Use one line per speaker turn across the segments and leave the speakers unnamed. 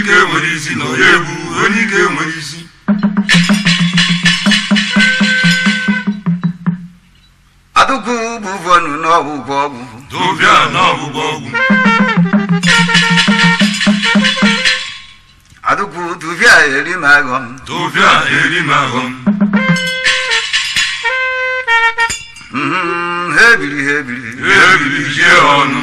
ike nwere isi na onye egwu onye ike nwere isi
adụkwu bụvọnụ n'ọgwụgwọ ọgwụ
dụbịa na ọgbụgbọ ọgwụ
adụkwu tụvịa eri m aghọm
dụbịa eri m ahụm
Mhm, ha ebiri ha ebiri
ebiri jie ọnụ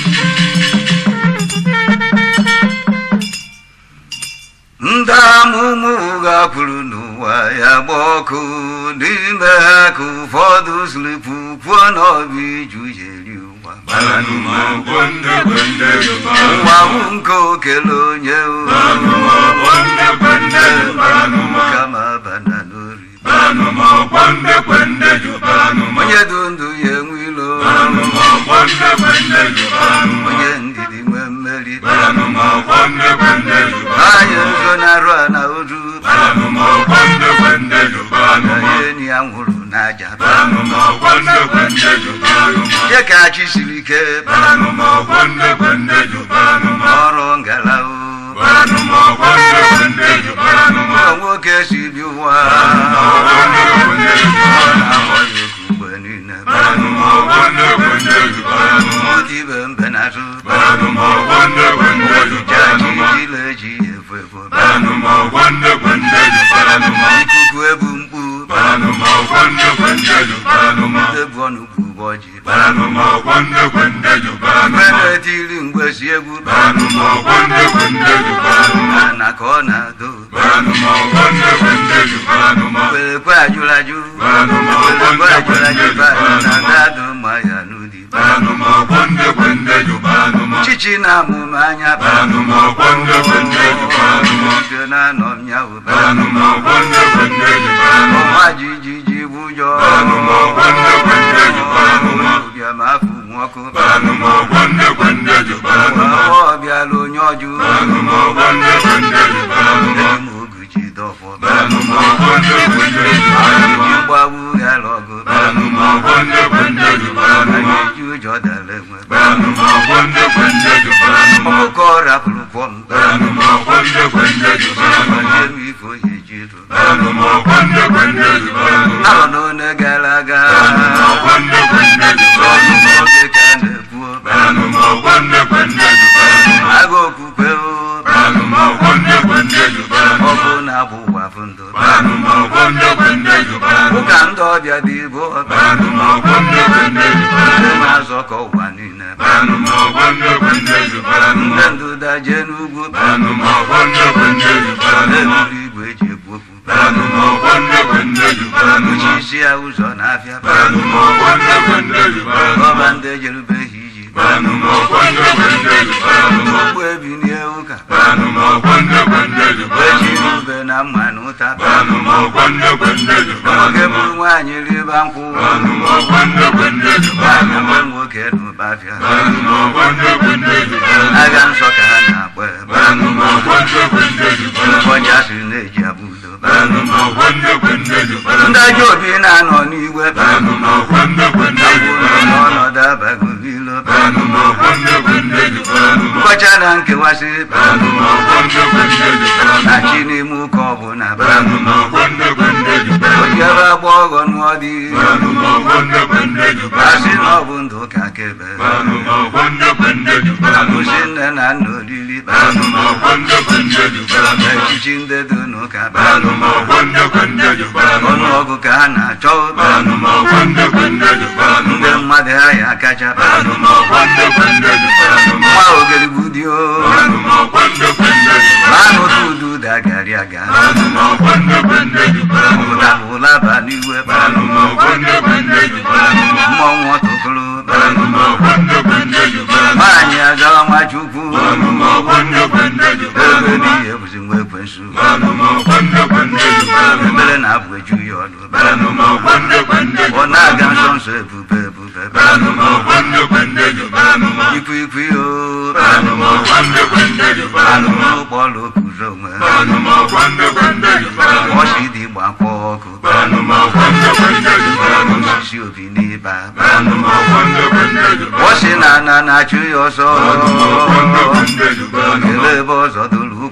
ndị amụmụ ụgha kwuru n'ụwa ya gba ọkụ n'ime ha ka ụfọdụ siripu kwuo na ọbụ iju ya eri ụwa
baranụ ma ọgbọ ndị kwende
ụwa bụ nke okele onye
baranụ ma ọgbọ ndị kwende baranụ ma
kama bana n'ori
baranụ ma ọgbọ ndị kwende ju baranụ ma
onye dị ndụ ya enwe ilo
baranụ ma ọgbọ ndị kwende ju baranụ ma
onye ndidi nwee mmeri
baranụ ma ọgbọ ndị kwende ju
anyị nso na-arụ a na oru
baranụ ma ọgbọ ndị kwende ju baranụ
na
ma
ya enyi ya nwụrụ n'aja
baranụ ma ọgbọ ndị kwende ju baranụ ma
je ka chi siri ike
baranụ ma ọgbọ ndị kwende ju baranụ ma
ọrụ ngala o
baranụ ma ọgbọ ndị kwende ju baranụ ma
ụlọ nwoke si bi ụwa
ọgbọ ndị kwende ju baranụ ma
na-akpọ ya oku mgbe niile
baranụ ma ọgbọ ndị kwende ju baranụ ma
otu ibe mbe na-atụ
baranụ ma ọgbọ ndị kwende ju baranụ ma
jile ji efu efu
baranụ ma ọgbọ ndị kwende ju baranụ ma
ikuku ebu mkpu
baranụ ma ọgbọ ndị kwende ju baranụ ma
ebu ọnụ kwu ụbọchị
baranụ ma ọgbọ ndị kwende ju baranụ
mgbe
ma
na-etiri mgbe si egwu
baranụ ma ọgbọ ndị kwende ju baranụ ma
na ka ọ na-ado
baranụ ma ọgbọ ndị kwende ju baranụ ma
kwerekwe ajụrụ ajụ
Baranụ ma ọgbọ ndị
kwerekwe ajụrụ ajụ
kwende ju
ba na
baranụ ma
ndadụ ma ya n'ụdị
baranụ ma ọgbọ ndị kwende ju baranụ ma
chichi na amụma anya
baranụ ma ọgbọ ndị kwende ju baranụ ma
Ike na-anọ nyawo
baranụ ma ọgbọ ndị kwende ju baranụ ma
ọma jijiji bụjọ
Baranụ ma ọgbọ ndị kwende ju baranụ ma
bịa ma afụ nwoke
baranụ ma ọgbọ ndị kwende ju baranụ ma
ọ bịala onye ọjụ
baranụ ma ọgbọ ndị kwende ju baranụ ma
eji m ogu ji dọfọ
baranụ ma ọgbọ ndị kwende ju baranụ ma
ji gbagbu ghara ọgụ
baranụ ma ọgbọ ndị kwende ju baranụ ma
ji ụjọ dara enwe
baranụ ma ọgbọ ndị kwende ju baranụ ma
ọkụkọ rapụrụ kwọ m
baranụ ma ọgbọ ndị kwende ju baranụ ma
nye m ife oyi ji rụ
baranụ ma ọgbọ ndị kwende ju baranụ ma
arọ n'one gara aga
baranụ ma ọgbọ ndị kwende ju baranụ ma
oge ka a na-ekwu
baranụ ma ọgbọ ndị kwende ju baranụ ma
agha okwukwe o
baranụ ma ọgbọ ndị kwende ju baranụ
ọ
ma
bụ na abụ ụwa bụ ndụ
baranụ ma ọgbọ ndị kwende ju baranụ
ụka ndị ọbịa dị ibo
baranụ ma ọgbọ ndị kwende ju baranụ
ndị
ma
na-azọkọ ụwa niile
baranụ ma ọgbọ ndị kwende ju baranụ ma
ndị ndụda jee n'ugwu
baranụ ma ọgbọ ndị kwende ju baranụ ma
eburu igwe eji ekwu okwu
baranụ ma ọgbọ ndị kwende ju baranụ ma
uchichi ya ụzọ n'afịa
baranụ ma ọgbọ ndị kwende ju baranụ
ọba
ma
ndị ejerubeghị iji
baranụ ma ọgbọ ndị kwende ju baranụ ma
ogbu ebinie ụka
baranụ ma ọgbọ ndị kwende ju baranụ
eji
ma
ube na mma na ụta
baranụ ma ọgbọ ndị kwende ju baranụ
nwoke
ma
bụrụ nwaanyị riba nkwụ
baranụ ma ọgbọ ndị kwende ju baranụ ma
ebe nwoke n'ụbafịa
baranụ ma ọgbọ ndị kwende ju baranụ ma
agha nsọ ka ha na-agba ebe
baranụ ma ọgbọ ndị kwende ju baranụ ma
ụbọchị asịrị na-eji abụ udo
baranụ ma ọgbọ ndị kwende ju baranụ
ndị
ma
ajọ obi na-anọ n'igwe
baranụ ma ọgbọ ndị kwende ju
agwụrụ
baranụ ma
n'ọnọdụ abaghị ilo
baranụ ma ọgbọ ndị kwende ju baranụ ma
ụbọchị na nkewasị
baranụ ma ọgbọ ndị kwende ju baranụ
na
ma
chi n'ime ụka ọbụla
baranụ ma ọgbọ ndị kwende ju baranụ
oji
ma
ebe agba ọghọ nụọ dị
baranụ ma ọgbọ ndị kwende ju baranụ
asị
ma
na ọ bụ ndụ ka kebe
baranụ ma ọgbọ ndị kwende ju baranụ ma
kwụsị nne na nna oriri
baranụ ma ọgbọ ndị kwende ju baranụ ma
echichi ndị dị n'ụka
baranụ ma ọgbọ ndị kwende ju baranụ ma
ọnụọgụ ka ha na-achọ
baranụ ma ọgbọ ndị kwende ju baranụ
ndị
ma
mmadụ ahịa kacha
baranụ ma ọgbọ ndị kwende ju baranụ ma
nwa ogeri budio
baranụ ma ọgbọ ndị kwende ju baranụ
manụ tudu dagari aga
baranụ ma ọgbọ ndị kwende ju baranụ ma
ụda ụlaba n'iwe
baranụ ma ọgbọ ndị kwende ju baranụ ma
mmọnwụ ọtụtụrụ
baranụ ma ọgbọ ndị kwende ju baranụ ma
nwaanyị agawa nwachukwu
baranụ ma ọgbọ ndị kwende ju baranụ
ebe
ma
n'ihe bụzi nwa ekwensu
baranụ ma ọgbọ ndị kwende ju baranụ ma
ebere na-abụ eju ya ọdụ
baranụ ma ọgbọ ndị kwende ju
ọ na-aga nsọ nsọ ebube ebube
baranụ ma ọgbọ ndị kwende ju baranụ ma
ikwu ikwu yo
baranụ ma ọgbọ ndị kwende ju baranụ ma
ụkpọlụ okpuru onwe
baranụ ma ọgbọ ndị kwende ju baranụ ma
ọchị dị gbakpọ ọkụ
baranụ ma ọgbọ ndị kwende ju baranụ ma
osisi obi n'ịba
baranụ ma ọgbọ ndị kwende ju
ọsị na ana na-achụ ya ọsọ
baranụ ma ọgbọ ndị kwende ju baranụ ma
ele ebe ọzọ dụrụ ụkwụ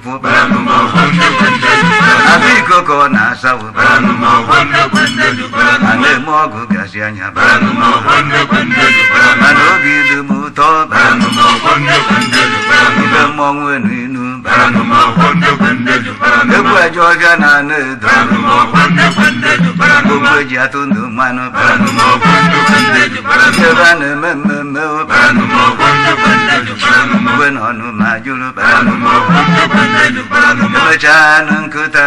ụfụ
Baranụ ma ọkwọnde kwende ju baranụ.
abụ iko ka ọ na-asawo
Baranụ ma ọkwọnde kwende ju baranụ.
a na-eme ọgụ gasị anya
Baranụ ma ọkwọnde kwende ju baranụ.
mana obi dị m ụtọ
Baranụ ma ọkwọnde kwende ju baranụ.
ibe mmọnwụ enu inu
Baranụ ma ọkwọnde kwende ju baranụ.
egwu eje ọbịa na ana edo
Baranụ ma ọkwọnde kwende ju baranụ.
ogbu eji atụ ndụ mmanụ
Baranụ ma ọkwọnde kwende ju baranụ.
ebe a na-eme mmemme
Baranụ ma ọkwọnde kwende ju baranụ.
mgbe na ọnụ ma jụrụ
Baranụ ma ọkwọnde kwende ju baranụ.
emechaa nụ nkụta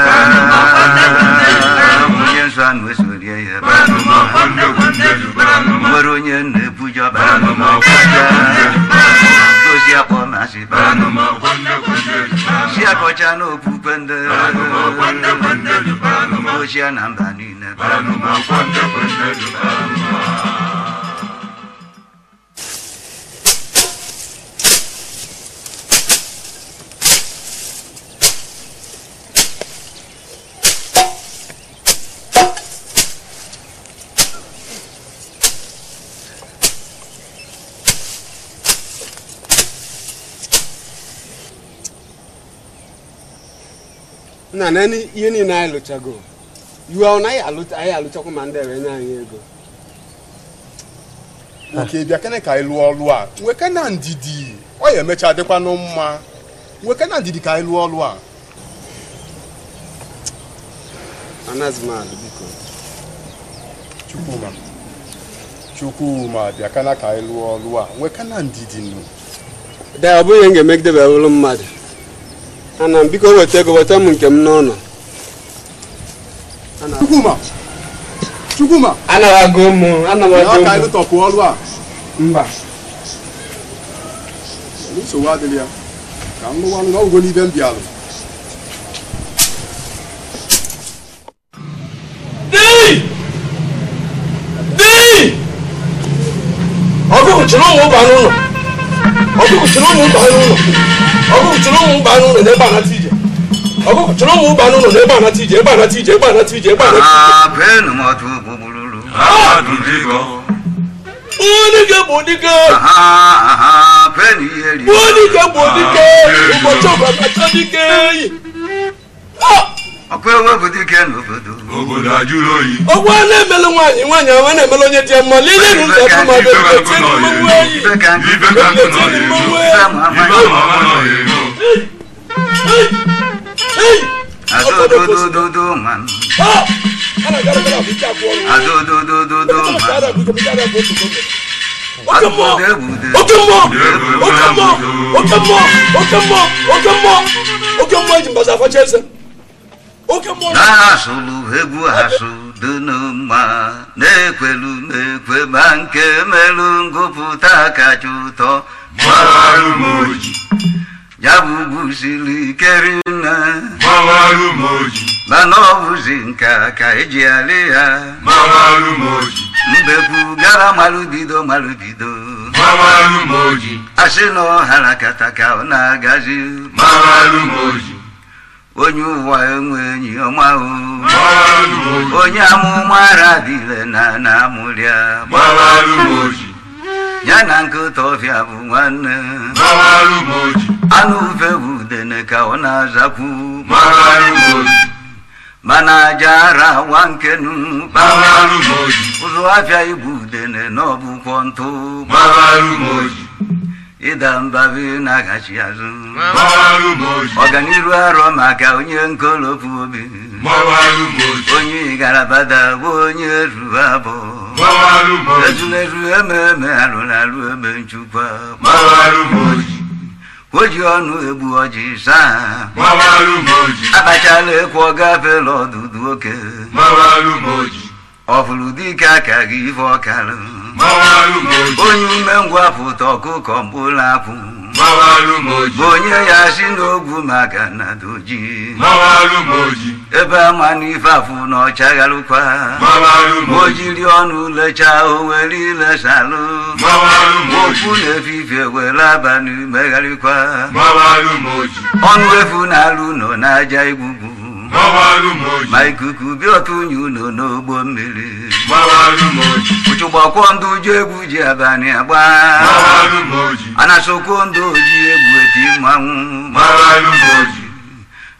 onye nsọ anụ esorie ya
Baranụ ma ọkwọnde kwende ju baranụ.
nwere onye na-ebujọ
Baranụ ma ọkwọnde kwende ju baranụ.
gosi akpọ masị
Baranụ ma ọkwọnde kwende ju baranụ.
si akọcha n'okpukpe ndị
Baranụ ma ọkwọnde kwende ju baranụ.
ochie na mba niile
Baranụ ma ọkwọnde kwende ju baranụ.
nna na ni- ihe niile anyị lụchago iwe ọ naghị alụcha anyị alụchakwa ma ndị ere nye anyị ego
nke bịa kene ka anyị lụọ ọlụ a nweke na ndidi ọ ya emecha dịkwanụ mma nweke na ndidi ka anyị lụọ ọlụ a
anaghịzi m alụ biko
chukwuma chukwuma bịa kana ka anyị lụọ ọlụ a nweke na ndidi nụ
de ọ bụghị ihe m ga-emegidebe ụlụ mmadụ ana m biko weta ego weta m nke m n'ụlọ Ana-
chukwuma chukwuma
anaghị agụ ụmụ anaghị
bịa
agụ
ka anyị
ụmụ
lụtọpụ ọlụ a
mba
nsogbu adịghị ya ka m lụwa ọlụ na ọgwụgwọ n'ibe m bịalụ
ọgụgụ chịrị ụmụ ụba n'ụlọ ọgụgụ chịrị ụmụ ụba n'ụlọ ọgụgụ chịrị ụmụ ụba n'ụlọ n'ebe anata ije ọgụgụ chịrị ụmụ ụba n'ụlọ n'ebe anata ije ebe anata ije ebe anata ije ebe anata
apenu mọtụ gbugbululu
Adudigo.
ije onye dike bụ dike
penu ihe ri
onye dike bụ dike ụbọchị ọbakacha dike eyi
ọkwa ewepụ dike n'obodo
Obodo ajụrụ oyi.
ọgwụ a na-emelu nwaanyị nwaanyị ahụ a na-emelu onye dị ya mma lile nụ nzọ bụ ma
Ife ka
bebe
nkụ nọ
mmanwụ
ya
eyi
ibe ka nkụ
Ife ka nkụ nọ ya ego.
ibe ma
Ife
amanya
ma ọma nọ ya ego.
adododododo man adododododo man
oke mmụọ
adododebude
oke mmụọ oke mmụọ oke mmụọ oke mmụọ oke mmụọ oke mmụọ eji mbaza afacha eze oke mmụọ
na-asụlụ egwu asụ dị n'ụma na-ekwelu na-ekwe ma nke melụ ngụpụta kacha ụtọ
Gbawarụ m oji.
ya bụ ugwu siri ike rinne
Gbawarụ m oji.
mana ọ bụzi nka ka eji alị ya
Gbawarụ m oji.
mbekwu gara malụbido malụbido
Gbawarụ m oji.
asị na ọhara kata ka ọ na-agazi
Gbawarụ m oji.
onye ụwa enwe enyi ọma o
Gbawarụ m oji.
onye amụma ara dịle na na-amụrịa
Gbawarụ m oji.
ya na nkịta ọfịa bụ nwanne
Gbawarụ m oji.
anụ ufe bụ udene ka ọ na-azakwu
Gbawarụ m oji.
mana aja ara wa nkenu
Gbawarụ m oji.
ụzọ afịa ibu udene na ọbụkwọ ntụ
Gbawarụ m oji.
ịda mbabi na-agachi azụ
Gbawarụ m oji.
ọganiru arọ maka onye nkolopu obi
Gbawarụ m oji.
onye igarabada bụ onye ruru abụọ
Gbawarụ m oji.
ezulezu ememe alụrụ alụ ebe nchukwa
Gbawarụ m oji.
o ji ọnụ egbu ọjị saa
Gbawarụ m oji.
abachala ekwu ọ gafela ọdụdụ oke
Gbawarụ m oji.
ọ fụrụ dike aka gị ife ọkarụ
Gbawarụ m oji.
onye umengwụ pụta ọkụkọ mkpụrụ akwụ
Gbawarụ m oji.
bụ onye ya si n'ogwu maka na doji
Gbawarụ m oji.
ebe ama n'ife afụ na ọchagharụkwa
Gbawarụ m
o
oji.
jiri ọnụ lechaa o were ilesalụ
Gbawarụ m oji.
okwu na-efifie were abalị megharịkwa
Gbawarụ m oji.
ọnụ efu na-alụ nọ n'aja igbugbu
Gbawarụ m oji.
ma ikuku bịa otu unyi ụlọ n'ogbo mmiri
Gbawarụ m oji.
ụchụgbakwọ ndụ ji egwu ji abalị agba
Gbawarụ m oji.
anasokwo ndụ oji egwu eti mmanwụ
Gbawarụ m oji.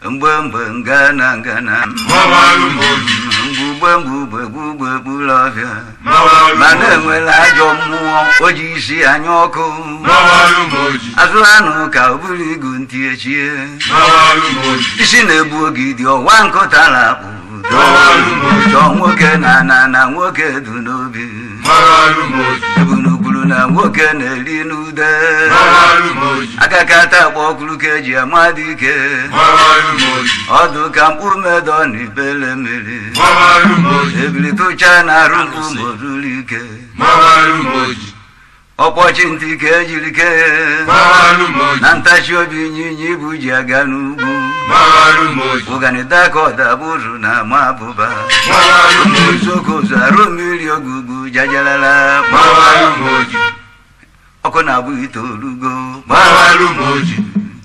mgbe mgbe ngana ngana
Mawalu moji.
mgbugbe mgbugbe gbugbe gbulọbịa
Mawalu
mana
moji.
enwela ajọ mmụọ o ji isi anya ọkụ
Mawalu moji.
azụlanụ ka o buru igu ntị echie
Mawalu moji.
isi na-egbu ogidi ọwa nkụtara akpụ
Mawalu
chọọ nwoke na na na nwoke du n'obi
Mawalu moji.
ebunugwuru na nwoke na-eri n'ude
Mawalu moji.
agakata akpọ ọkụrụ ka eji ama dike
Mawalu moji.
ọdụ ka mkpu medọ na ibele mmiri
Mawalu moji.
ebili tụcha na arụ mkpu ma o ruru ike
Mawalu moji.
ọkpọchi ntị ka ejiri kee
Mawalu moji.
na ntachi obi ịnyịnya ibu ji aga n'ugwu
Mawalu moji.
ụganịta ka ọdabụrụ na ama abụba
Mawalu moji.
uzokozu arụ mmiri ogugu jajalala
Mawalu moji.
ọkụ na-abụ itoolugo
Mawalu moji.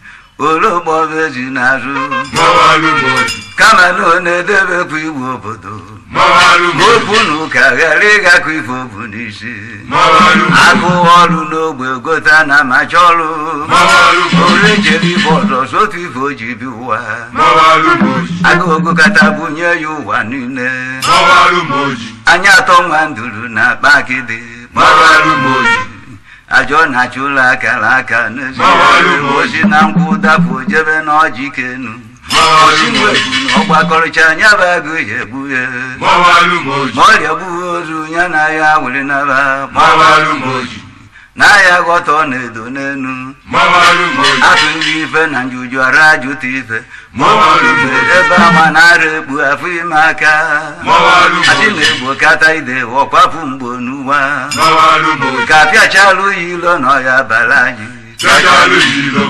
ologbo ezi n'azụ
Mawalu moji.
kama na ọ na-edebekwa iwu obodo
Mawalu moji.
okwu na ụka ghara ịgakọ ife obu n'isi
Mawalu moji.
agụ ọrụ n'ogbe gota na macha ọrụ
Mawalu moji.
ore jere ife ọzọ sotu ife o ji bi ụwa
Mawalu moji.
agụgụ kata bunye ya ụwa niile
Mawalu moji.
anya atọ nwa nduru na akpa akịdị
Mawalu moji.
ajọ na-achụ ụlọ akara aka n'ezi
Mawalu moji.
osi na nkwụ dapụ jebe n'ọjị kenu
Mawalu
osimiri
moji.
bụ na ọgbakọrịcha anya bụ agụ ya egbu ya
Mawalu moji.
ma ọrịa gbughị ozu ya na ya were naba
Mawalu moji.
na ya ghọta ọ na-edo n'enu
Mawalu moji.
atụ ndị ife na njuju ara jụta ife
Mawalu
Ife
moji.
ebe ama na-ara ekpu afọ ime aka
Mawalu moji.
adị na-egbo kata ide ọkwapụ mgbo n'ụwa
Mawalu moji.
ka apịachalụ ya ilo na ọya bara anyị
Jajalu yilo.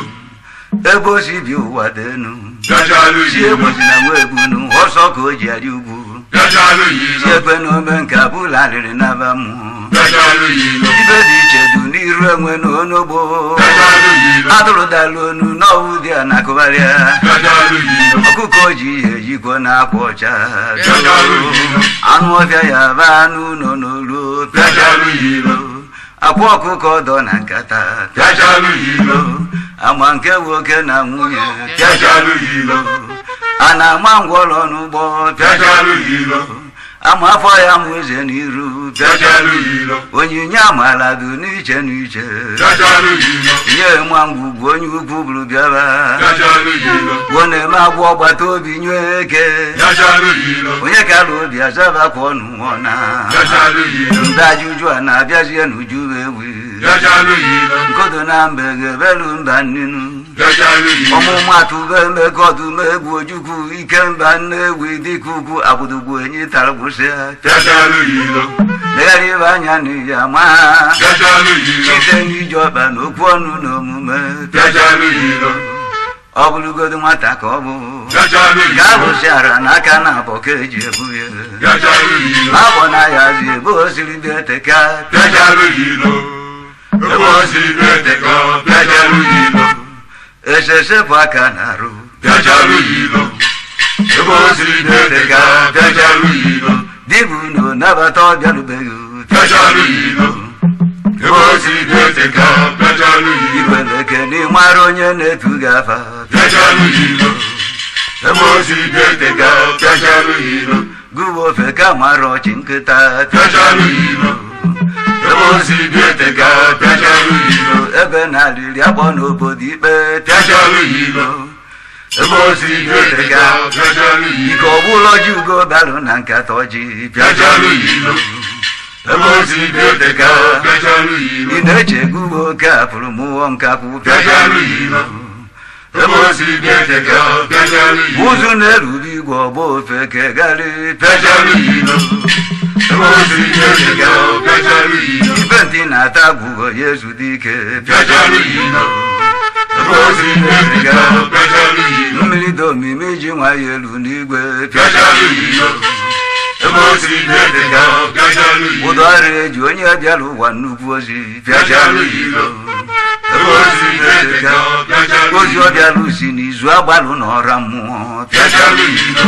ebe o si bi ụwa denu
Jajalu
si
yilo.
egbozi na nwa ebunu ọsọ ka o ji arị ugwu
Jajalu
si
yilo.
ekwe na ome nke abụla rịrị naba mmụọ
Jajalu yilo.
ibe dị iche du n'iru enwe na onogbo
Jajalu yilo.
atụrụdala onu n'ọwụ dị a na-akụgharịa
Jajalu yilo.
ọkụkọ ji ihe ejikwa na-akwa ọcha
Jajalu yilo.
anụ ọbịa ya ba anụ ụlọ n'olu
Jajalu yilo.
akwa ọkụkọ dọ na nkata
Jajalu yilo.
ama nke nwoke na nwunye
Jajalu yilo.
a na-ama ngwọrọ n'ụgbọ
Jajalu yilo.
ama afọ ya mụ eze n'iru
Jajalu yilo.
onyinye amala dị n'iche n'iche
Jajalu yilo.
nye nwa ngwugwu onye ukwu bụrụ bịaba
Jajalu yilo.
gwọ na-eme agwọ ọgbata obi nye eke
Jajalu yilo.
onye kara obi azabakwa ọnụ nwụọ na
Jajalu yilo.
ndị ajuju a na-abịazie n'uju ewi
Jajalu yilo.
nkodo na mbe ga-ebelu mba nnenu
Jajalu yilo.
ọmụmatụ be mmekọdụm egwu ojukwu ike mba nnewi dịka ugwu agbụdogbu enyi tara gbụsịa
Jajalu yilo.
legharị ibe anya n'iyi ama
Jajalu yilo.
site n'iji ọba na okwu ọnụ na omume
Jajalu yilo.
ọ bụrụgodo nwata ka ọ bụ
Jajalu
ga
yilo.
bụsịara n'aka na abọ ka eji ebu ya
Jajalu yilo.
abọ na ya zi ebe o siri dị eteka
Jajalu yilo. Ebe o si eteka. Jajalu yilo.
esesepụ aka na-arụ
Jajalu yilo. Ebe o si eteka. Jajalu yilo.
dibụ na nabata ọbịarubeghị
Jajalu yilo. Ebe o si eteka. Jajalu yilo.
ibeleke n'ịmara onye na-etu gị afa
Jajalu yilo. Ebe o si eteka. Jajalu yilo.
gụwa ofe ka mara ọchị nkịta
Jajalu yilo. Ebe o si eteka. Jajalu yilo.
ebe na-alịrị akpọ n'obodo ikpe
Jajalu yilo. Ebe o si eteka. Jajalu
ike
yilo.
ọbụla ji ugo balụ na nkata ọjị
Jajalu yilo. Ebe o si eteka. Jajalu yilo.
ị na-eche gụwa oke afụrụ mụọ nkakwụ
Jajalu yilo. Ebe o si eteka. Jajalu yilo.
ụzụ na-erube igwe ọgba ofe kegharị
Jajalu yilo. Ebe o si eteka. Jajalu yilo.
ibe ntị na-ata gwụgo ya ezudo ike
Jajalu yilo. Ebe o si eteka. Jajalu yilo.
mmiri dị omimi ji nwa ya elu n'igwe
Jajalu yilo. Ebe o si eteka. Jajalu yilo.
ụdọ ọrụ eji onye bịara ụwa nnukwu ozi
Jajalu yilo. Ebe o si eteka. Jajalu
ozi
yilo.
ọ bịara si n'izu agbalụ n'ọra mmụọ
Jajalu yilo.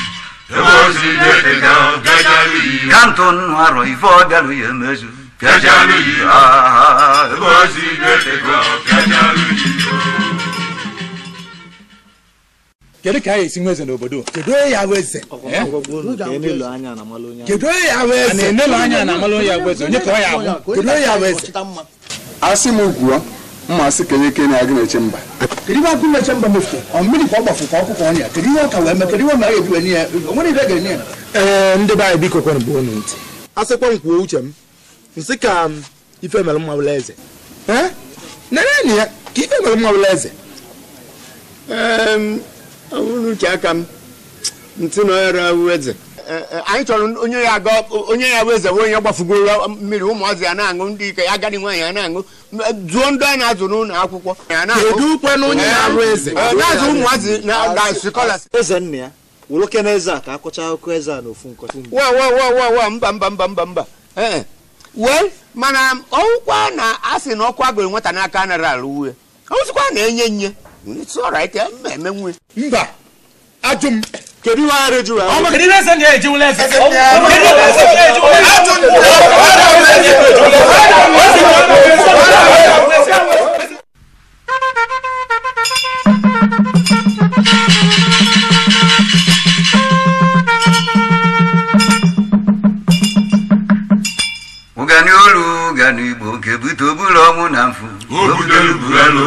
Ebe o si eteka. Jajalu yilo.
ka ntụ nnụ arọ ife ọ bịara ya emezu
Jajalu yilo.
Ah,
Ebe o si eteka. Jajalu yilo.
kedu ka anyị esi nwe eze n'obodo kedu onye ya bụ eze Eh?
enelo anya na amalụ onye
kedu onye ya bụ eze a na-enelo anya na amalụ onye ya bụ eze onye ka ọ ya bụ kedu onye ya bụ eze
asị m kwuo mma sị kenye kene agị na-eche mba
kedu ihe ọkụ meche mba mefu ọ mmiri ka ọ gbafu ka ọkụkọ ọnya kedu ihe ọ ka wee mee kedu ihe ọ mere ejiwe nye ya o nwere ihe ga-enye ya ee ndị be anyị biko kwenụ bụ unu ntị a sịkwa m kwuo uche m nsị ka m ife mere mma bụla eze ee nenenyi ya ka ife mere mma bụla eze
ọ bụrụ uche aka m ntị na ọrụ ahụ eze anyị chọrọ onye ya aga onye ya bụ eze bụ onye gbafugoro mmiri ụmụazị ya na-aṅụ ndị ike agadi nwaanyị ya na-aṅụ zuo ndị a na-azụ n'ụlọ akwụkwọ ya na-aṅụ.
kedu kwanụ onye na-arụ eze
Eh, na-azụ ụmụazị na na sikolas
eze nna ya wụrụ kene eze a ka akọcha akụkọ eze a n'ofu nkọcha
wa wa wa wa wa mba mba mba mba mba ee wee mana ọkwa na a sị na ọkụ agụrụ nwata n'aka anaghị alụ uwe ọzụkwa na-enye nye it's alright mma eme nwe
mba ajụ m
kedu ihe agha juru ahụ
kedu ihe eze na-eji wụla eze kedu ihe eze na-eji wụla
ụgani olu ụgani igbo ga-ebute oburu ọnwụ na mfu
Obudelu bugalo.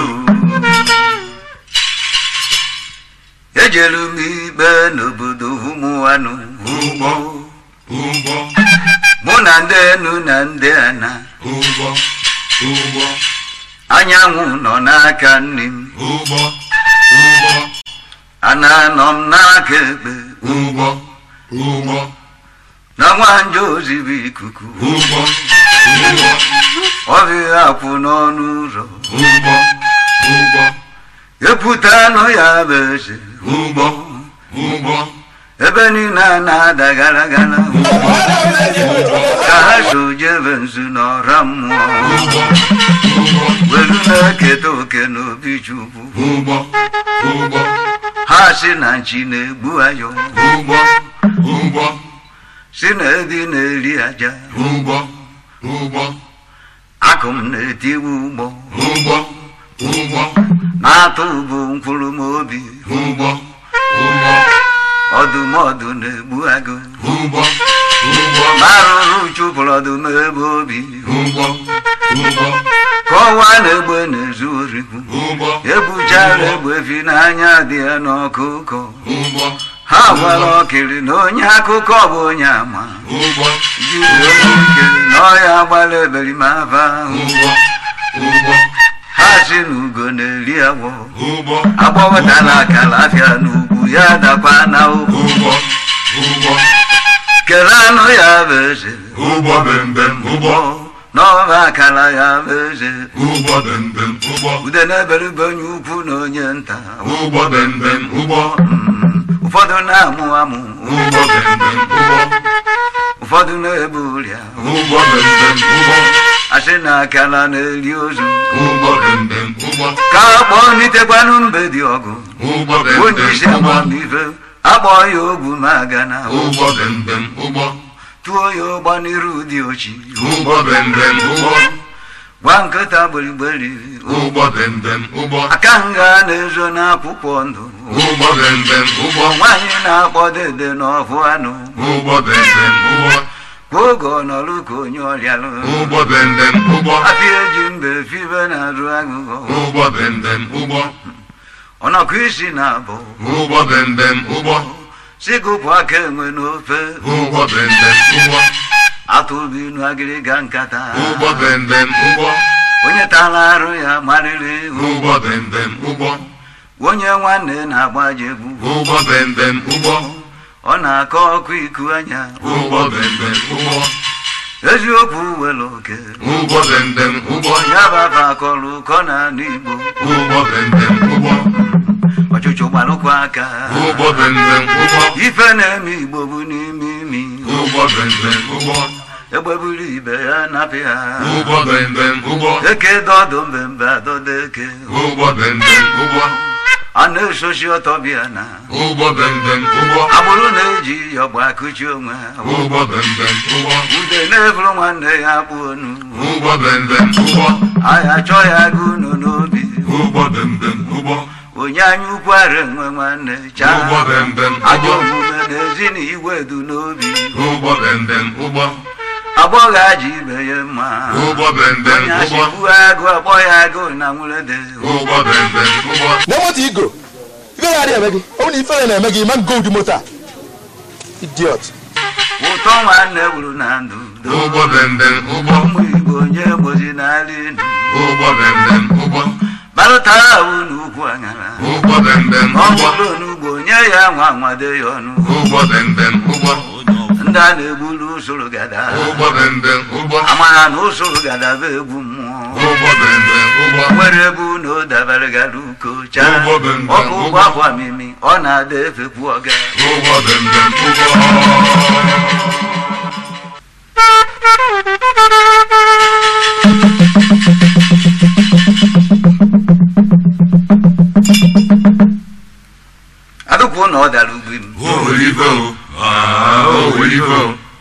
ejelu m ikpe n'obodo ụmụanụ
Ụgbọ. Ụgbọ.
mụ na ndị enu na ndị ana
Ụgbọ. Ụgbọ.
anyanwụ nọ n'aka nne m
Ụgbọ. Ụgbọ.
ana nọ m n'aka ekpe
Ụgbọ. Ụgbọ.
na nwanje ozibi ikuku
Ụgbọ. Ụgbọ.
ọbịa akwụ n'ọnụ ụzọ
Ụgbọ. Ụgbọ.
epụta anụ ya bụ eze
Ụgbọ. Ụgbọ.
ebe niile a na-ada gara gara ka ha so jebe nzu n'ọra mmụọ
Ụgbọ. Ụgbọ.
welu na-eketa oke n'obi chukwu
Ụgbọ. Ụgbọ.
ha si na nchi na-egbu ayọ
Ụgbọ. Ụgbọ.
si na edi na-eri aja
Ụgbọ. Ụgbọ.
akụ m na-etiwe ụgbọ
Ụgbọ. Ụgbọ.
na-atụ bụ mkpụrụ m obi
Ụgbọ. Ụgbọ.
ọdụmọdụ na-egbu agụ
Ụgbọ. Ụgbọ.
ma arụrụ chụpụrụ ọdụm ebe obi
Ụgbọ. Ụgbọ.
ka ọnwa na-egbe na-ezu orikwu
Ụgbọ.
ebuchara egbe fi n'anya dị ya n'ọkụkọ
Ụgbọ.
ha gwara ọkịrị na onye akụkọ bụ onye ama
Ụgbọ.
jiri onye nkiri na ọya gbara eberimaba ahụ
Ụgbọ. Ụgbọ.
ha si na ugo na-eri agwọ
Ụgbọ.
agbawetala akara afịa n'ugwu ya dakwa na ụkwụ
Ụgbọ. Ụgbọ.
kere anụ ya bụ eze
Ụgbọ bembem. Ụgbọ.
n'ọba akara ya bụ eze
Ụgbọ bembem. Ụgbọ.
ude na-eberibe onye ukwu na onye nta
Ụgbọ bembem. Ụgbọ.
Mm, ụfọdụ na-amụ amụ
Ụgbọ bembem. Ụgbọ.
ụfọdụ na-ebu ụrịa
Ụgbọ bembem. Ụgbọ.
asị na akara na-eri ozu
Ụgbọ bembem. Ụgbọ.
ka akpọ nitekwanụ mbe dị ọgụ
Ụgbọ
onye isi
bembem. Ụgbọ.
amamife akpọ ya ogwu ma aga na
Ụgbọ bembem. Ụgbọ.
tụọ ya ụgba n'iru dị ochi
Ụgbọ bembem. Ụgbọ.
gwa nkịta gberigberi
Ụgbọ bembem. Ụgbọ.
aka nga na-ezo n'akwụkwọ ndụ
Ụgbọ bembem. Ụgbọ.
nwaanyị na-akpọ dede n'ọfụ anụ
Ụgbọ bembem. Ụgbọ.
kwa oge ọ nọrụ ka onye ọrịalụ
Ụgbọ bembem. Ụgbọ.
afịa eji mbe fibe na-arụ aghụghọ
Ụgbọ bembem. Ụgbọ.
ọnọkụ isi na-abụ
Ụgbọ bembem. Ụgbọ.
sigụpụ aka enwe n'ofe
Ụgbọ bembem. Ụgbọ.
atụrụ inu agịrịga nkata
Ụgbọ bembem. Ụgbọ.
onye tara arụ ya marịrị ihu
Ụgbọ bembem. Ụgbọ.
onye nwanne na-agbajegbu
Ụgbọ bembem. Ụgbọ.
ọ na-akọ ọkụ iku anya
Ụgbọ bembem. Ụgbọ.
eziokwu were oke
Ụgbọ bembem. Ụgbọ.
ya bafa akọrọ ụkọ na anụ igbo
Ụgbọ bembem. Ụgbọ.
ọchụchụ gbalụkwa aka
Ụgbọ bembem. Ụgbọ.
ife na-eme igbo bụ n'ime imi
Ụgbọ bembem. Ụgbọ.
egbe buru ibe ya napị ha
Ụgbọ bembem. Ụgbọ.
eke dọdụ mbembe adọdo eke
Ụgbọ bembem. Ụgbọ.
a na-esochi ọtọ bịa na
Ụgbọ bembem. Ụgbọ.
agbụrụ na-eji yọgba akụchi onwe ha
Ụgbọ bembem. Ụgbọ.
ude na-eburu nwanne ya kpụ onu
Ụgbọ bembem. Ụgbọ.
anyị achọ ya gụ unu n'obi
Ụgbọ bembem. Ụgbọ.
onye anya ukwara enwe nwanne chaa
ụgbọ bembem
ajọ
ụgbọ
omume na ezi na igwe du n'obi
ụgbọ bembem ụgbọ
agbọghọ aji ibe ya mma
ụgbọ bembem
onye
ụgbọ
achịkwu agụ akpọ ya agụ na nwurede
ụgbọ bembem ụgbọ
na moto igoro ife na-adị eme gị ọ bụ na ifere na-eme gị ma ngo ụdị moto a idiot
ụtọ nwanne gburu na ndụ
ụgbọ bembem ụgbọ
ụmụ igbo onye gbozi n'ala elu
ụgbọ bembem ụgbọ
barụtara ahụ n'ukwu aṅara
ụgbọ bembem
ọ
ụgbọ
bụrụ n'ugbo nye ya nwa nwade ya ọnụ
ụgbọ bembem ụgbọ
ndị a na-egburu usoro gada
ụgbọ bembem ụgbọ
amara na usoro gada bụ egwu mmụọ
ụgbọ bembem ụgbọ
nwere ebe unu dabara gara uko chaa
Ụgbọ bembem,
ọkụ ụgbọ
ụgbọ.
akwa mimi ọ na-ada efekwu ọga
ụgbọ bembem ụgbọ
adụkwu na ọ dara ugbi m
Olivo, ah, Olivo,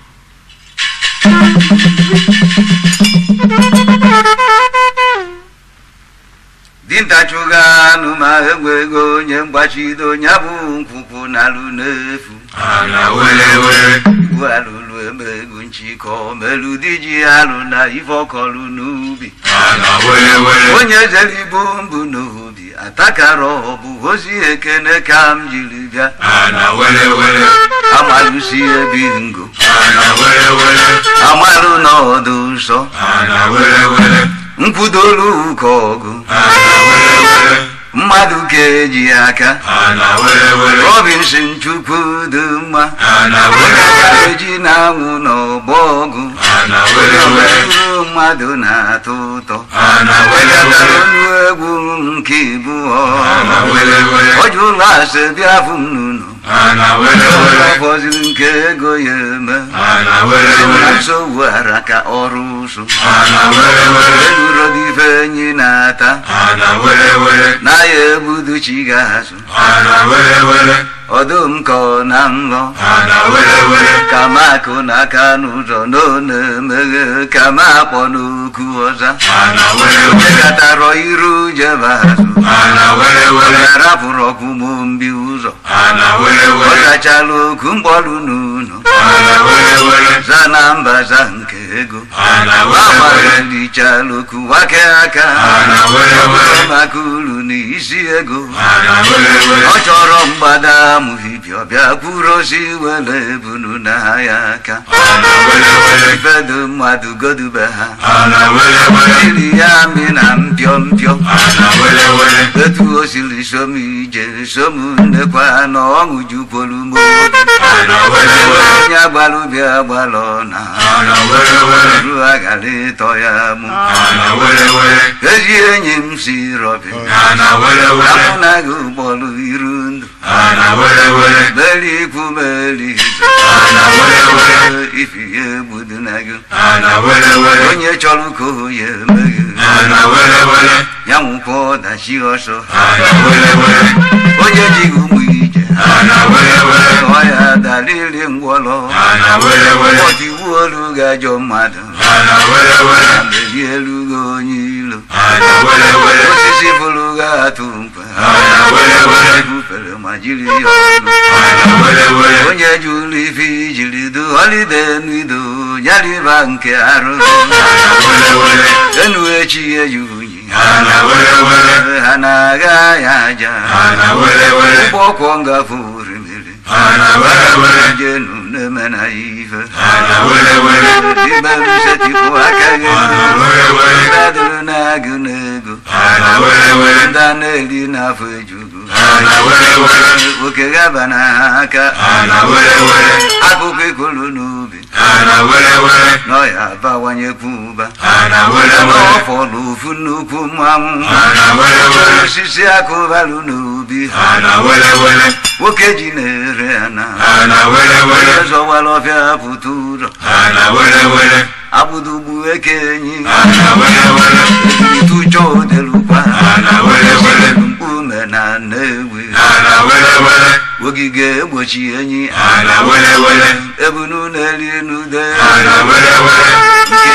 dinta chụga anụ ma enwe ego onye mgbachido ya bụ nkwụkwụ na-alụ n'efu
ana wele wele,
igbu alụlụ eme ego nchịkọ melu di ji alụ na ife ọkọlụ n'ubi
ana wele wele,
onye zere ibu mbụ n'obi atakara ọbụ ozi ekene ka m jiri bịa
ana wele wele,
amalụsi ebi ngo
ana wele wele,
amalụ n'ọdụ nsọ
ana wele wele,
nkwudolu ụka ọgụ
ana wele wele,
mmadụ ka eji aka
ana wele wele,
robinson chukwu dị mma
ana
onye
wele
ka
wele,
eji na-anwụ n'ọgbọ ọgụ
ana wele wele,
uru mmadụ na-atọ ụtọ
ana wele
wegatara
wele,
ọnụ egwu nke ibụọ
ana wele wele,
ọjụ ụlọ asị bịa fụ m n'ụlọ
ana wele wele,
fọziri nke ego ya eme
ana wele
na
wele,
nsogbu ara ka ọrụ ụsụ
ana wele wele,
eluro dị ife enyi na-ata
ana wele wele,
na ya egbudu chi ga-azụ
ana wele wele,
ọdụm ka ọ na nlọ
ana wele wele,
ka makụ n'aka n'ụzọ na ọ na-emeghe ka ma akpọ n'okwu ọza
ana wele wele,
egatarọ iru jebe azụ
ana wele wele,
ọ rapụrụ ọkwụmụ mbi ụzọ
ana wele
ọ
wele,
gachala okwu mkpọrụ n'ụlọ
ana wele wele,
za na mba za nke ego
ana wele wele,
agbalịchala okwu wake aka
ana wele wele,
maka uru na isi ego
ana wele wele,
ọ chọrọ mgbada amụhibia bịa kwuru osi were ebunu na ya aka
ana wele wele,
ifedo mmadụ godube ha
ana wele wele,
iri ya mi na mpio mpio
ana wele wele,
etu o siri som ije som nnekwa na ọṅụ jukwuru m obi
ana wele wele,
onye agbalụ bịa gbalọ na
ana wele wele,
ru agara ịtọ ya mụ
ana wele wele,
ezi enyi m si rọbi
ana wele wele,
amụ na gị ụgbọrụ iru ndụ
ana wele wele,
meri ikwu meri izu
ana wele wele,
ifi ya egbudu na gị
ana wele wele,
onye chọrọ ka o ya emeghe
ana wele wele,
ya nwụkwa ọdachi ọsọ
ana wele wele,
onye ji gị ụmụ ije
ana wele wele,
ọ ya darịrị ngwọrọ
ana wele wele,
ọtiwu olu ga-ajọ mmadụ
ana wele wele,
na meri elu gị onye ilo
ana wele wele,
osisi bụrụ gị atụ mkpa
ana wele wele,
bufere ma jiri ya ọnụ
ana wele wele,
onye ji ụlọ ife ijiri du ọlide n'ido nyariba nke arụ
ana wele wele,
enu echi eji unyi
ana wele wele,
ha na-aga ya aja
ana wele wele,
ụgbọ ọkwọ ngafe orimiri
ana wele wele,
jenu na-eme na ya ife
ana wele wele,
imerụ setipụ aka gị
ana wele wele,
dadụrụ na-agụ n'ego
ana wele wele,
ndị a na-eri n'afọ ejugu
ana wele wele,
oke gaba na ha aka
ana wele wele,
akụkọ ikolu n'ubi
ana wele wele,
n'ọya abawanyekwu ụba
ana wele wele,
n'ọfọlụ ofu nnukwu mmanwụ
ana wele wele,
osisi akụbalụ n'ubi
ana wele wele,
nwoke ji na-ere ana
ana wele wele,
onye zọwara ọfịa pụta ụzọ
ana wele wele,
abụdugbu eke enyi
ana wele wele,
itụjọ odelukwa
ana wele wele,
mkpume na nnewi
ana wele wele,
ogige egbochi enyi
ana wele wele,
ebunu na-eri n'ude
ana wele wele,
nkịtị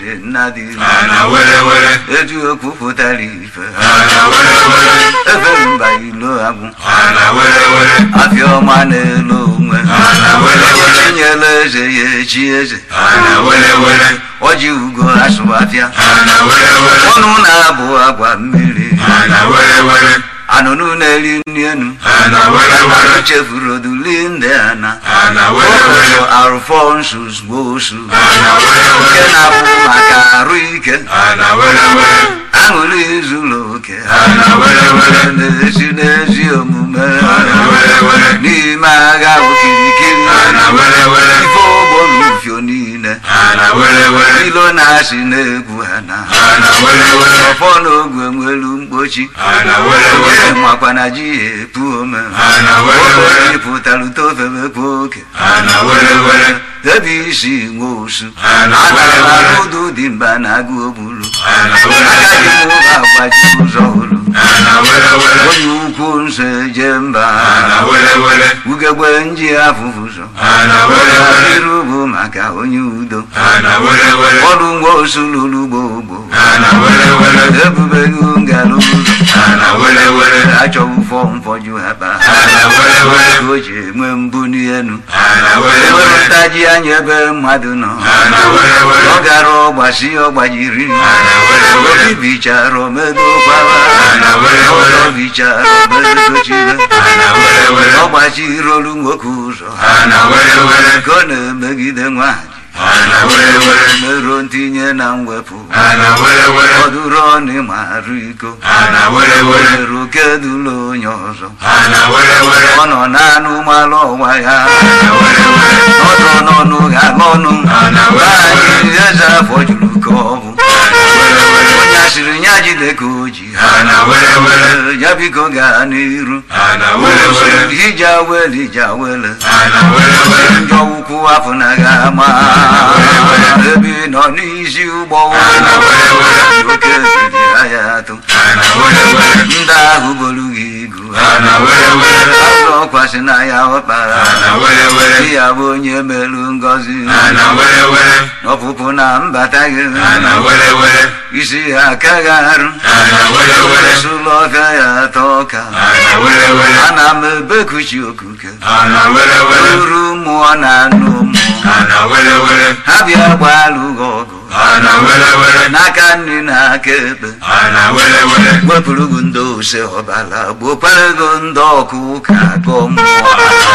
dị nna dị
ana were were
etu okwu pụtara ife
ana were were
efe mba ilo agwụ
ana were were
afịa ọma na-elo onwe
ana were were
chinyela eze ya echi eze
ana were were
ọji ugo asụ afịa
ana were were
ọnụ na-abụ agwa mmiri
ana were were
anụnụ na-eri nri enu
ana were were
chefuru oduli ndị ana
ana were were
arụfọnsus gbosu
ana were
nke
were
na-abụ maka arụ ike
ana were were
aṅụrị zuru oke
ana were were
na-esi n'ezi omume
ana were were
n'ime agha okirikiri
ana were were
ife ogbolufio niile
ana were were
ilo na-asị na-egwu ha na
ana were were
ọfọ n'ogwe nwelu mkpochi
ana were were
Onye makwa na ji ya epu ome
Ana were were.
Oge pụtara utofemekwa oke
ana were were
ebe isi nwe osu
Ana were were.
anara ụdụ dị mba na agụ ogbulu
ana were
agaghị
were
m ụlọ agbaji ụzọ hụrụ
ana were were
onye ukwu nso eje mba
ana were were
ugegbe nji afụfụ ụzọ
ana were were
iru bụ maka onye udo
ana were were
ọrụ nwa osu lụrụ gbogbo
ana were were
ebubeghị ngala ụzọ
ana were were
achọghị ụfọ mfọju ha kpa
ana were were
o ji enwe mbụ n'elu
ana were
enwere
were
ntaji anya ebe mmadụ nọ
ana were were
ọ gara ọgbasi ọgbajiri
ana were were
obi bichara omedokwara
Ana were were.
ọzọ bichara omedochire
ana were were
ọgbachirolu nwoke ụzọ
ana were were
ka ọ na-emegide nwaanyị
ana were were
meruo ntinye na mwepụ
ana were were
ọdụrụ ọnụ marụ iko
ana were were
mere oke dụlụ onye ọzọ
ana were were
ọ nọ n'anụ malụ ọnwa ya
ana were were
ọdụ n'ọnụ ga-alụ ọnụ
Ana were were.
anyị eze afọ juru ka ọ bụ
ana were were
onye asịrị ya jide ka o ji
ana were were
ya biko gaa n'iru
ana were were
ije awele ije awele
ana were were
njọ ukwu afọ na ga-ama
were were.
ebe ị nọ n'isi ụgbọ
Ana were were.
oke biri ya atụ
ana were were
ndị ahụ bolu gị igu
ana were were
azụ ọkwasị na ya ọkpara
ana were were
di ya bụ onye melu ngọzi
ana were were
ọpụpụ na mbata gị
ana were were
isi ya akaghị arụ
ana were were
esula ọfịa ya atọ ọka
ana were were
ana m ebekuchi okuke
ana were were
uru mmụọ na anụ mmụọ
ana were were
ha bịa gbalụ gị ọgụ
ana were were
n'aka nri na aka ekpe
ana were were
wepụrụ gị ndị ose ọbala gbokwara gị ndị ọkụ ụka gọ mmụọ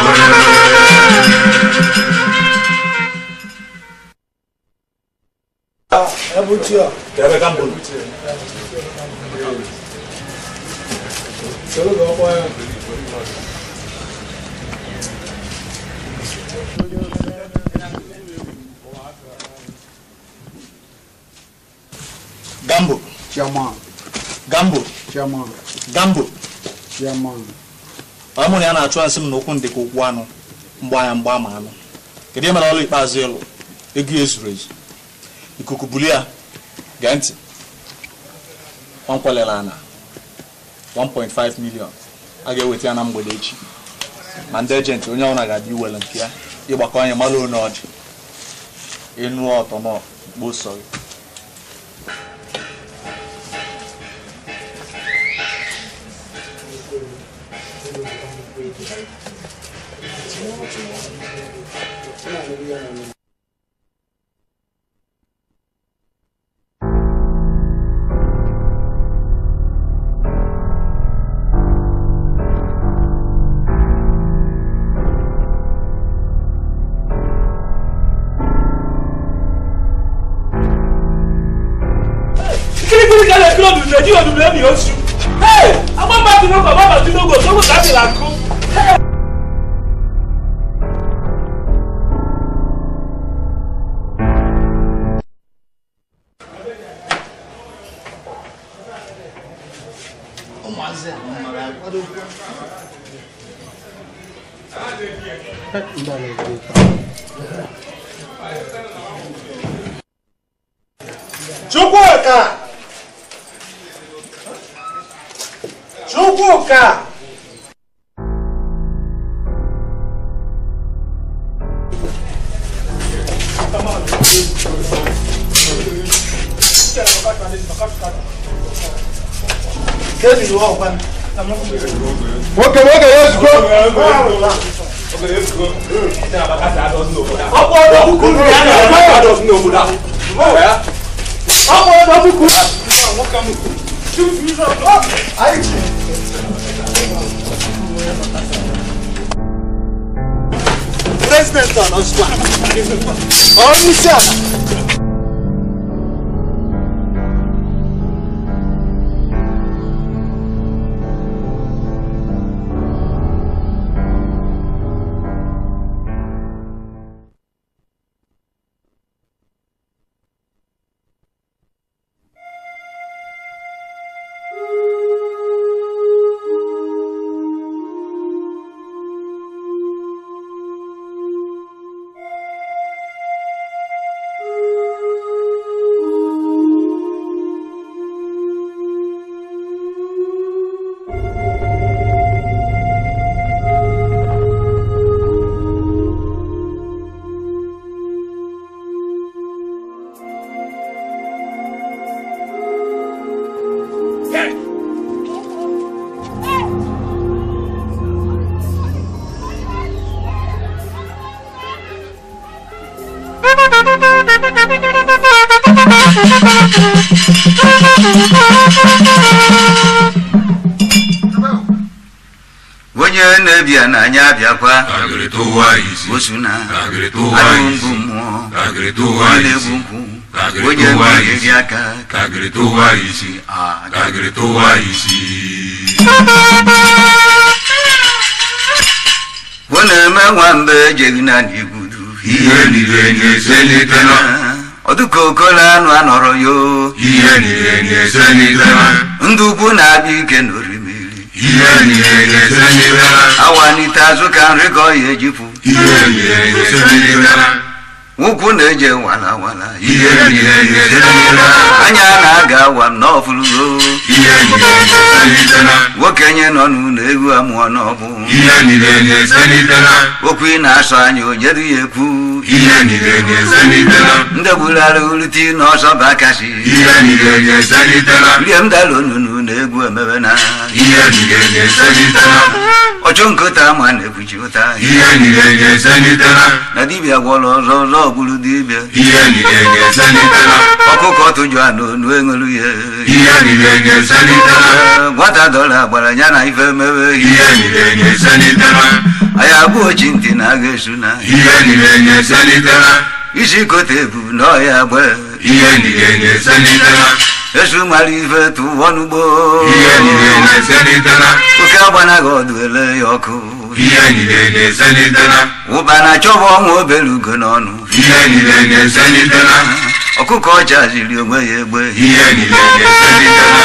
gambo
Chairman,
gambo
chairman,
gambo
chairman.
ọ mụrụ ya na-achụ asị m na okwu ndị ka okwu anụ mgba ya mgba ma anụ kedu ihe mere ọrụ ikpeazụ ịlụ ego ya ezuru ezu ikuku bulie ya gee ntị nwankwelere ana 1.5 million a ga-eweta ya na mgbede echi ma ndị ejenti onye ọbụla ga-abịa iwere nke ya ịgbakọ anya mara one ọ dị ịnụ ọtọ nọ kposọ gị
kirikiri ka lè kúrò dùdú ẹjí òdùdú ẹ̀mí oṣù. agbọ́nba tinubu bàbá tinubu sọ́kù tàbí làkú.
Chukwuka! Chukwuka! nwoke nwoke ya ozugbo
President ọ nọzikwa. Onye isi ala.
onye na-ebia n'anya abịakwa
Kagịrị tụwa isi.
osu na
Kagịrị tụwa
anụ
isi.
mbụ mmụọ
Kagịrị tụwa
onye
isi.
na-egbu nkwụ
Kagịrị
onye
tụwa
na-eri
isi.
aka
Kagịrị tụwa isi.
Ah,
Kagịrị tụwa isi.
ọ na-eme nwamba ejeghị na n'igudu
Ihe niile na-eselitela.
ọdụka okolo anụ anọrọ yo
Ihe niile na-eselitela.
ndị ukwu na-abịa ike n'orimiri
Ihe niile na-eselitela.
awanite azụ ka nri ka ọ ya ejipụ
Ihe niile na-eselitela.
ụkwụ na-eje wala wala
Ihe niile na-eselitela.
anya na-aga awa m n'ọfụlụgo
Ihe niile na-eselitela.
nwoke nye nọ n'ụlọ egwu amụọ n'ọbụ
Ihe niile na-eselitela.
okwu ị na-asọ anya onyedu ya ekwu
Ihe niile na-eselitela.
ndị gbulara uliti n'ọsọ bakasi
Ihe niile na-eselitela.
rie m dala onunu na egwu emebe na
Ihe niile na-eselitela.
ọchụ nkụta ma na-ekwuchi ụta
Ihe niile na-eselitela.
na dibịa gwọrọ ọzọ ọzọ gburu dibịa
Ihe niile na-eselitela.
ọkụkọ tụjụ anụ onu eṅelu ya
Ihe niile na-eselitela.
Ee, nwata dọla gbara ya na ife mebe
Ihe niile na-eselitela.
anyị abụ ochi ntị na agha esu na
Ihe niile na-eselitela.
isi kote ebu na ọya gbe
Ihe niile na-eselitela.
esu mara ife tụwa n'ugbo
Ihe niile na-eselitela.
oke agbanaghị ọdụ ele ya ọkụ
Ihe niile na-eselitela.
ụkpana chọba ọnwa obere ugo n'ọnụ
Ihe niile na-eselitela.
ọkụkọ ọcha ziri onwe ya egbe
Ihe niile na-eselitela.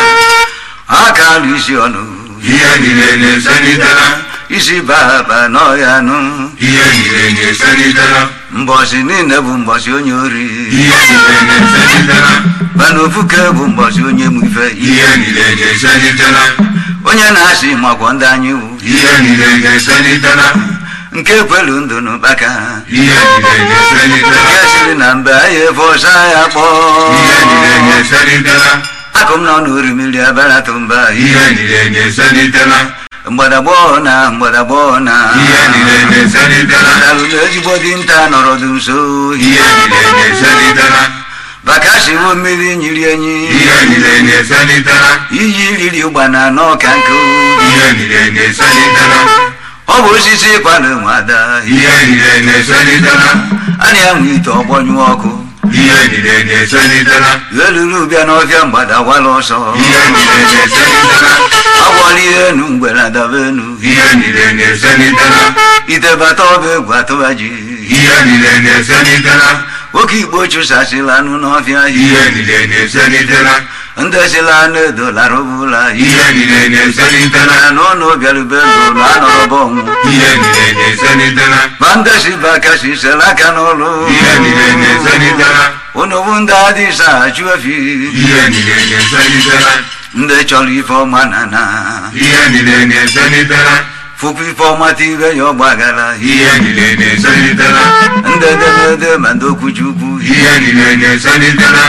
aka alụ isi ọnụ
Ihe niile na-eselitela.
isi baba n'ọya nụ
Ihe niile na-eselitela.
mbọsị niile bụ mbọsị onye ori
Ihe niile na-eselitela.
mana ofuke bụ mbọsị onye mụ ife
Ihe niile na-eselitela.
onye na-asị makwa ndị anyị wụ
Ihe niile na-eselitela.
nke kwelu ndụ n'ụkpaka
Ihe niile na-eselitela.
nke siri na mbe anyị efe ọsa ya kpọọ
Ihe niile na-eselitela.
akụ m nọ n'orimiri abaratụ mba
Ihe niile na-eselitela.
mgbadagbọọ na mgbadagbọọ na
Ihe niile na-eselitela.
dalụ na ezigbo dinta nọrọdụ nso
Ihe niile na-eselitela.
bakasiwo mmiri nyiri enyi
Ihe niile na-eselitela.
iyi riri ụgbana n'ọka nkụ
Ihe niile na-eselitela.
ọ bụ osisi kwado nwada
Ihe niile na-eselitela.
a na-enwe ite ọgbọnyụ ọkụ
Ihe niile na-eselitela.
eluru bịa n'ọfịa mgbada wala ọsọ
Ihe niile na-eselitela.
agbọla ihe enu mgbere adaba enu
Ihe niile na-eselitela.
ite bata ọba egwu atụba ji
Ihe niile na-eselitela.
nwoke igbo chụsasịla anụ n'ọfịa
Ihe niile na-eselitela.
ndị sila anụ edolara ụbụla
Ihe niile na-eselitela.
n'ụlọ bịarube ndụ na anọrọba ọnwụ
Ihe niile na-eselitela.
ma ndị si bụ aka si sela aka n'ụlọ
Ihe niile na-eselitela.
unu bụ ndị adịsa achụ efi
Ihe niile na-eselitela.
ndị chọrọ ife ọma na na
Ihe niile na-eselitela.
fụkwa ife ọma tire ya ọgbagara
Ihe niile na-eselitela.
ndị edemede ma ndị okwuchukwu
Ihe niile na-eselitela.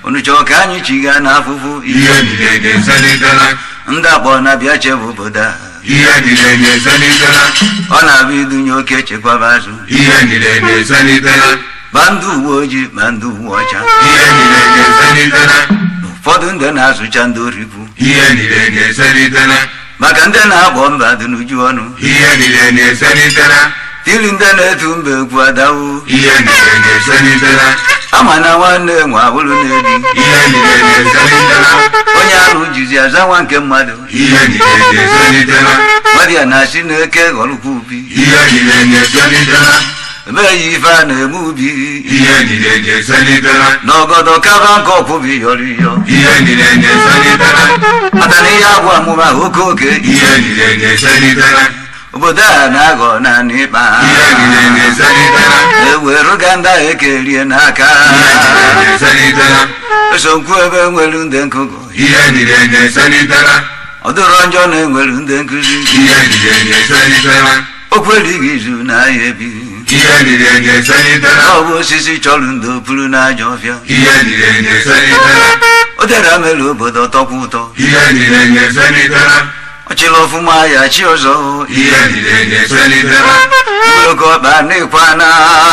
unu chọọ ka anyị chiga n'afụfụ
ihe niile na-eselitela
ndị akpọ na-abịa chebe obodo a
ihe niile na-eselitela
ọ na-abụ idunye oke chekwaba azụ
ihe niile na-eselitela
ma ndị uwe ojii ma ndị uwe ọcha
ihe niile na-eselitela
ụfọdụ ndị na-azụcha ndị orikwu
ihe niile na-eselitela
maka ndị na-agbọ mba dị n'uju ọnụ
ihe niile na-eselitela
tili ndị na-etu mba ekwu adawu
ihe niile na-eselitela
ama na nwanne nwe abụrụ na-ebi
ihe niile na-eselitela
onye ahụ jizi aza nwa nke mmadụ
ihe niile na-eselitela
mmadụ ya na-asị na eke ghọrọkwa ubi
ihe niile na-eselitela
emeghị ife a na-eme ubi
ihe niile na-eselitela
n'ọgọdọ kaba nke ọkwụbi yọrọ iyọ
ihe niile na-eselitela
maka na ihe agwụ amụma oke oke
ihe niile na-eselitela
obodo a na-aghọ naanị ịkpa
ihe niile na-eselitela
eweruga ndị ahụ ekerie n'aka
ihe niile na-eselitela
esokwu ebe nwere ndị nkụgụ
ihe niile na-eselitela
ọ dịrọ njọ na enwere ndị nkụzi
ihe niile na-eselitela
okwu erighị izu na ahịa ebi
ihe niile na-eselitela
ọ bụ osisi chọrọ ndị opuru n'aja ọfịa
ihe niile na-eselitela
o dere mere obodo tọkwa ụtọ
ihe niile na-eselitela
ọchịla ọfụma ya chi ọzọ
ihe niile na-eselitela
ogologo ọkpa n'ịkwa na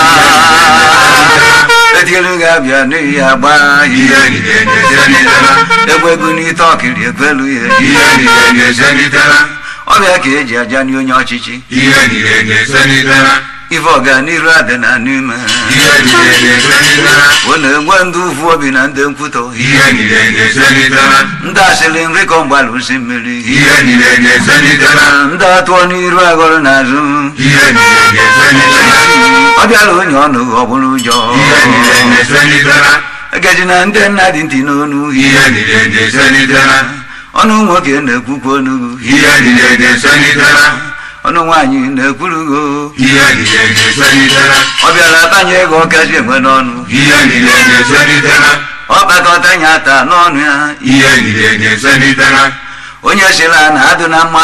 etielu ga-abịa n'ihi agba
ihe niile na-eselitela
egwegu n'ite ọkiri ekwelu ya
ihe niile na-eselitela
ọbịa ka eji aja nye onye ọchịchị
ihe niile na-eselitela
ife ọganiru adị na n'ime
ihe niile na-eselitela
ọ na-enwe ndị ụfụ obi na ndị nkwutọ
ihe niile na-eselitela
ndị asịrị nri kọ mgbalụ si mmiri
ihe niile na-eselitela
ndị atụọ n'iru aghọrọ n'azụ
ihe niile na-eselitela
ọ bịara onye ọnụ ọ bụrụ ụjọ
ihe niile na-eselitela
egeji na ndị nna dị ntị n'onu
ihe niile na-eselitela
ọnụ nwoke na-ekwukwa onugwu
ihe niile na-eselitela
ọnụ nwaanyị na-ekwurugo
ihe niile na-eselitela
ọ bịara atanye ego ọkazi enwe n'ọnụ
ihe niile na-eselitela
ọ kpakọta ya ata n'ọnụ ya
ihe niile na-eselitela
onye sịra na adụ na mma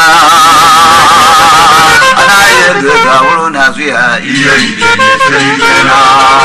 anaghị ego ego awụrụ n'azụ ya
ihe niile na-eselitela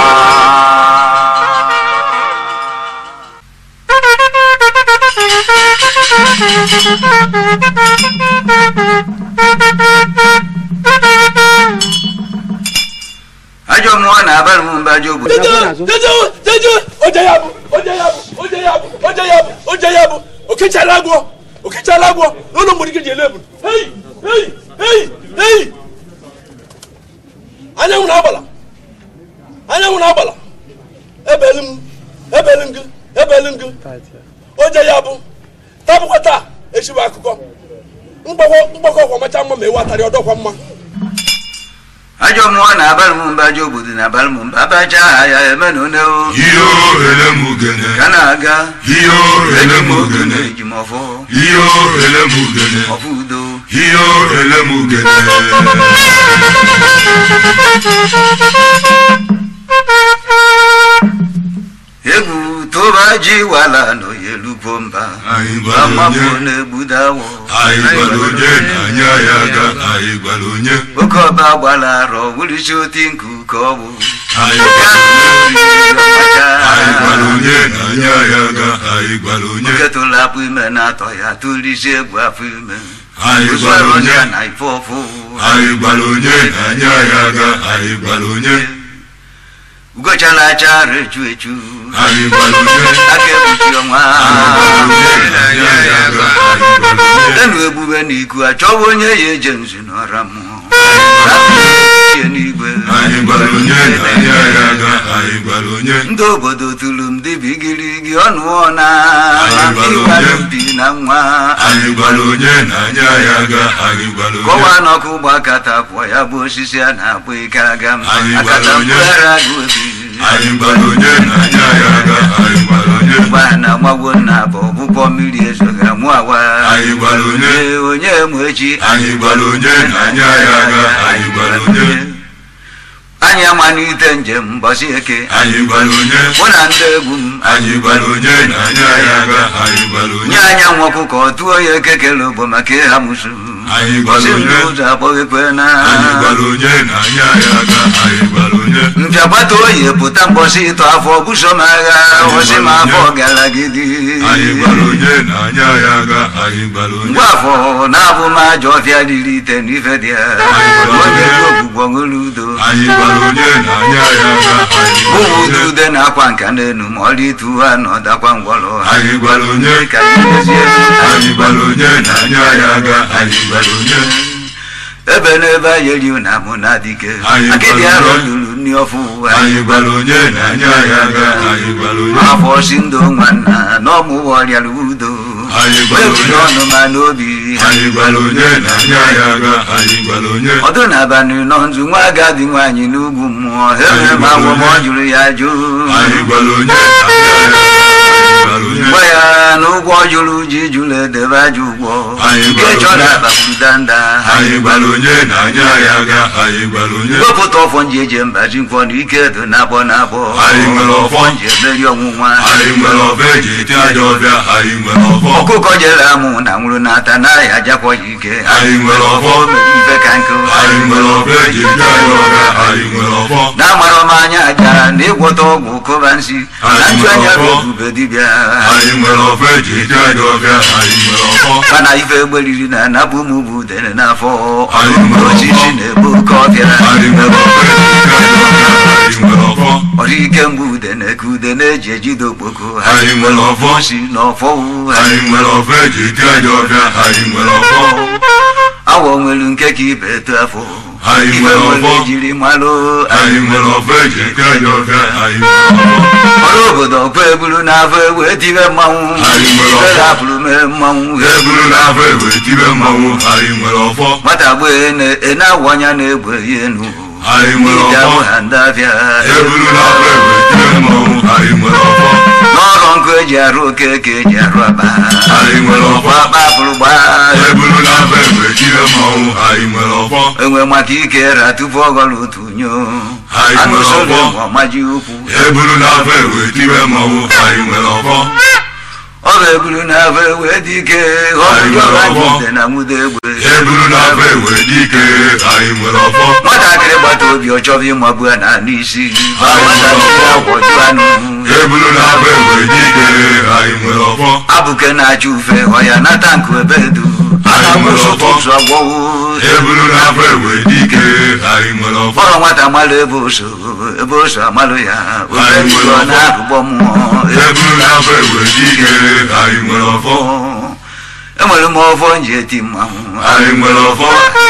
ajọ mmụọ na-abalị m mba ajọ obodo
jejewe jejewe oje ya bụ oje ya bụ oje ya bụ oje ya bụ oje ya bụ okechala agwọ okechala agwọ n'ụlọ mgbidi gị ji ele ebulu hei hei hei hei anyanwụ na-agbala anyanwụ na-agbala ebelu m ebelu m gị ebelu m gị oje ya bụ tabụkwa taa echibe akụkọ mgbakọ mgbakọ ọkwa macha mma ma ewu atarị ọdọkwa mma
ajọ mmụọ na-abalị m mba ajọ obodo na-abalị m mba abacha aha ya eme na oneo
ihe elemugene
ka na-aga
ihe
eji m
elemugene
ogene eji m ọfọ
ihe elemugene
ọfọ udo
ihe elemugene
egwu tụba ji wala n'oyelugbo mba
Anyị gwara
amapụ
onye.
na-egbudawo
anyị gwara onye na anyị agha aga anyị gwara onye
oke ọba gbara arọ wụrisi oti nku ka ọ bụ
anyị anyị gwara onye na anyị agha aga anyị gwara onye
oke tụrụ apụ ime na-atọ ya tụrisi egwu afọ ime
anyị gwara
usoro
onye
ya na ife ọfụ
anyị gwara onye na anyị agha aga anyị gwara onye
ugochala acha rechu echu
anyị gwara onye
aka ekpuchi ọnwa
anyị gwara onye na anyị agha aga anyị gwara onye
enu ebube na iku achọwa onye ya eje nzu n'ọra mmụọ Tie n'igwe
anyị gwara onye na anyị agha aga anyị gwara onye
ndị obodo tụrụ m dibigirigi ọnụọ na
Anyị gwara
ịgbalụ
onye.
mbi na nwa
anyị gwara onye na anyị agha aga anyị gwara onye
kọwa n'ọkụ gbakata kwụọ ya bụ osisi a na-akpọ ike aga m
Anyị gwara
akata
onye.
mkpụghara agụ obi
anyị gwara onye na anyị agha aga anyị gwara onye
gba na agbago na bụ ọgbụgbọ mmiri ezoghị amụ awa
Anyị gwara onye.
Ee, onye mụ echi
anyị gwara onye na anyị agha aga anyị gwara onye
anyị amalite njem mbọsị eke
anyị gwara onye
mụ na ndị egwu m
anyị gwara onye na anyị agha aga anyị gwara onye
nye anya nwa ọkụkọ tụọ ya ekekele ogbo maka ịha musu
Anyị gwara
Ọsị m
onye.
n'ụzọ akpọghịkwe na
anyị gwara onye na anyị agha aga anyị gwara onye
mpịa gbata oyi pụta mbọsị ịtọ afọ buso m agha ọsị m afọ gara gidi
anyị gwara onye na anya ya aga anyị gwara onye
ngwa afọ na-abụ m ajọ ọfịa riri ite n'ife dị ya oge ogbugbo ṅụrụ udo
anyị gwara onye na anya ya aga anyị gwara
ụmụ
onye
ude na-akwa nka n'enu ma ọrụ itu ha na ọdakwa ngwọrọ ha
anyị gwara onye
ka ezie
anyị gwara onye na anya ya aga anyị gwara onye
ebe n'ebe anyị eri na mụ na dike
Anyị
akịdị
gwara
arọ
onye.
lụrụ nri ọfụ
anyị gwara onye na anya ya aga anyị gwara onye
afọ si ndụ nwanna na ọmụwa ọrịara udo
Anyị gwara
webiri
onye.
ọnụ ma n'obi
anyị gwara onye na anya ya aga anyị gwara onye
ọdụ na-abalị nọ nzu nwa agadi nwaanyị n'ugwu mmụọ ha enwere m agwọ ma ọ jụrụ ya jụ
anyị gwara onye na anya ya aga anyị gwara onye
gwa ya na ụgwọ jụrụ ji jụrụ edebe aja ụgwọ
Anyị
nke
gwara
chọrọ
onye.
akpakwuru danda
anyị gwara onye na anya ya aga anyị gwara onye
wepụta ọfọ nji eji mbaji nkwọ na ike do na-abọ na-abọ
Anyị nwere ọfọ.
nji emeri ọnwụnwa
anyị nwere ọba eji eti aja ọbịa anyị nwere ọfọ
ọkụkọ jere amụ na nwụrụ n'ata naghị ajakwa ya ike
Anyị nwere ọfọ.
ife ka nkụ
anyị nwere ọba eji eti aja ọbịa anyị nwere ọfọ
na-amara m anya aja na ịgwọta ọgwụ kụba nsi na
Anyị
nchu anya bụ
nwere ọfọ.
ebube dibịa
anyị nwere ọba eji eti aja ọbịa anyị nwere ọfọ
mana ife egberiri na anapụ m bụ udene n'afọ
Anyị nwere ọfọ.
osisi na-ebu oke ọbịa
anyị nwere ọba eji eti aja ọbịa anyị nwere ọfọ
ọrụ ike mgbe udene ka udene eji ejide okpoko
Anyị nwere ọfọ.
si n'ọfọ
anyị nwere ọba eji eti aja ọbịa anyị nwere ọfọ
awọ nwere nke ka ibe eto afọ
Anyị
ife
nwere
nwere
ọfọ.
ejiri malụ
anyị nwere ọba eji eti aja ọbịa anyị nwere ọfọ
ọrụ obodo ọkwa eburu n'afọ ewe tibe mmanwụ
Anyị nwere
ife
ọfọ.
rapụrụ mee mmanwụ
eburu n'afọ egbe tibe mmanwụ anyị nwere ọfọ
nwata gbee na-awụ anya na-egbe ya enu
Anyị nwere
Ije
ọfọ.
abụ ha ndị afịa
eburu n'afọ egbe tibe mmanwụ anyị nwere ọfọ
n'ọrụ nkụ eji arụ oke ka eji arụ aba
Anyị nwere ọfọ.
akpa pụrụ gbaa
eburu n'afọ egbe tibe mmanwụ anyị nwere ọfọ
enwe maka ike ra tupu ọ gọrọ otu nyo
Anyị
anụ
nwere
soro
ọfọ.
enwe ọmaji ukwu
eburu n'afọ egbe tibe mmanwụ anyị nwere ọfọ
ọ bụ eburu n'afọ ewe dị ike ọ
Anyị
bụ
nwere
ọra
ọfọ.
jide na nwude egbe
eburu n'afọ egbe dike anyị nwere ọfọ
nwatakịrị gbata obi ọ chọrọ ịmagbu ya n'ala isi ba nwatakịrị agwọju anụ
eburu n'afọ egbe dike anyị nwere ọfọ
abụke na-acha ufe ọya nata nkụ ebe edu
Anyị nwere ọfọ.
ụtụtụ agwọwo
eburu n'afọ egbe dike anyị nwere ọfọ
fọrọ nwata malụ ebe oso ebe oso amalụ ya obe
Anyị nwere
ọ
ọfọ.
na-agụgbọ mmụọ
eburu n'afọ egbe dike anyị nwere ọfọ
enwere m ọfọ nji eti mmanwụ
anyị nwere ọfọ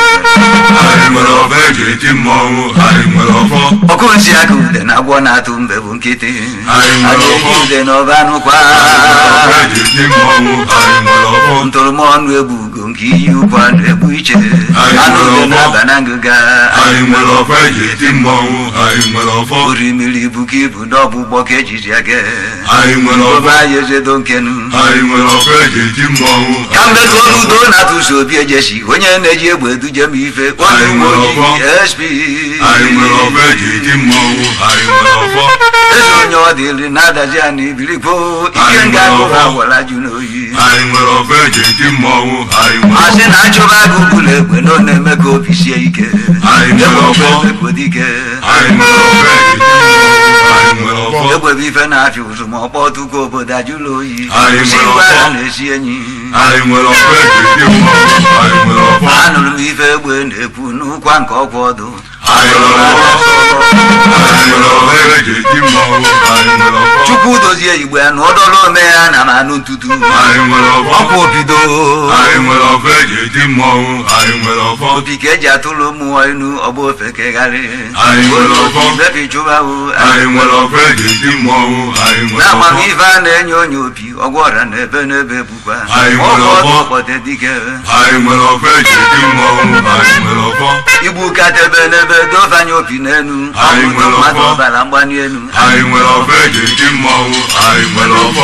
anyị nwere ọfọ eji eti mmọnwụ anyị nwere ọfọ
ọkụ nsị aka ude na agwọ na-atụ mbe bụ nkịtị
Anyị nwere
a ga-eji
ọfọ.
ude na ọba anụkwa
ọfọ eji eti mmọnwụ anyị nwere ọfọ
ntụrụmọnụ egbu ugo nke iyi ukwu anụ egbu iche
Anyị
anụ
nwere
ude
ọfọ.
na-aba na ngịga
anyị nwere ọfọ eji eti mmọnwụ anyị nwere ọfọ
orimiri ibu ka ibu n'ọgbụgbọ ka ejiji aga
anyị nwere ọfọ
obe anyị ezedo nkenu
anyị nwere ọfọ eji eti mmọnwụ
ka mbedu ọrụ udo na-atụso obi ejesi onye na-eji egbe eduje m ife onye
Anyị
uwe
nwere
ojii
ọfọ.
sp
anyị nwere ọfọ eji eti mmọnwụ anyị nwere ọfọ
eze onye ọ dịrị na-adazi a na ibirikpo ike
Anyị
nga
nwere
agụ ha
ọfọ.
gwara jụ n'oyi
anyị nwere ọfọ eji eti mmọnwụ anyị nwere
asị na achụba agụ bụla egbe na ọ na-eme ka obi sie ike
Anyị nwere
egbe
ọfọ.
bụ egbe dike
anyị nwere ọfọ eji eti mmọnwụ anyị nwere ọfọ
egbe bụ ife na-afịa ụzụ ma ọkpọ tụkọ obodo ajụla oyi
Anyị
si
nwere
ngwa
ọfọ.
agha na-esi enyi
anyị nwere ọfọ eji eti mmọnwụ anyị nwere ọfọ
anụrụ m ife egbe na-ekwu n'ụkwa nke ọkwa ọdụ
anyị nwere ọfọ anyị nwere ọfọ eji eti mmọnwụ anyị nwere ọfọ
chukwu dozie igbo ya na ọdọrọ ome ya na m anụ ntutu
anyị nwere ọfọ
ọkwa obido
anyị nwere ọfọ eji eti mmọnwụ anyị nwere ọfọ
opi ka eji atụrụ mmụọ inu ọgba ofe kegharị
Anyị nwere ọfọ.
bebi chụbahụ
anyị nwere ọfọ eji eti mmọnwụ anyị nwere ọfọ
n'amamife a na-enye onye opi ọgwọ ọra na ebe n'ebe bukwa
Anyị nwere
ọgwụ
ọfọ.
ọkpọte dike
anyị nwere ọfọ eji eti mmọnwụ anyị nwere ọfọ
igbu katebe n'ebe dofanye opi n'enu
Anyị
ọgwụ
nwere
mmadụ
ọfọ.
ọbara mgbani enu
anyị nwere ọfọ eji eti mmọnwụ anyị nwere ọfọ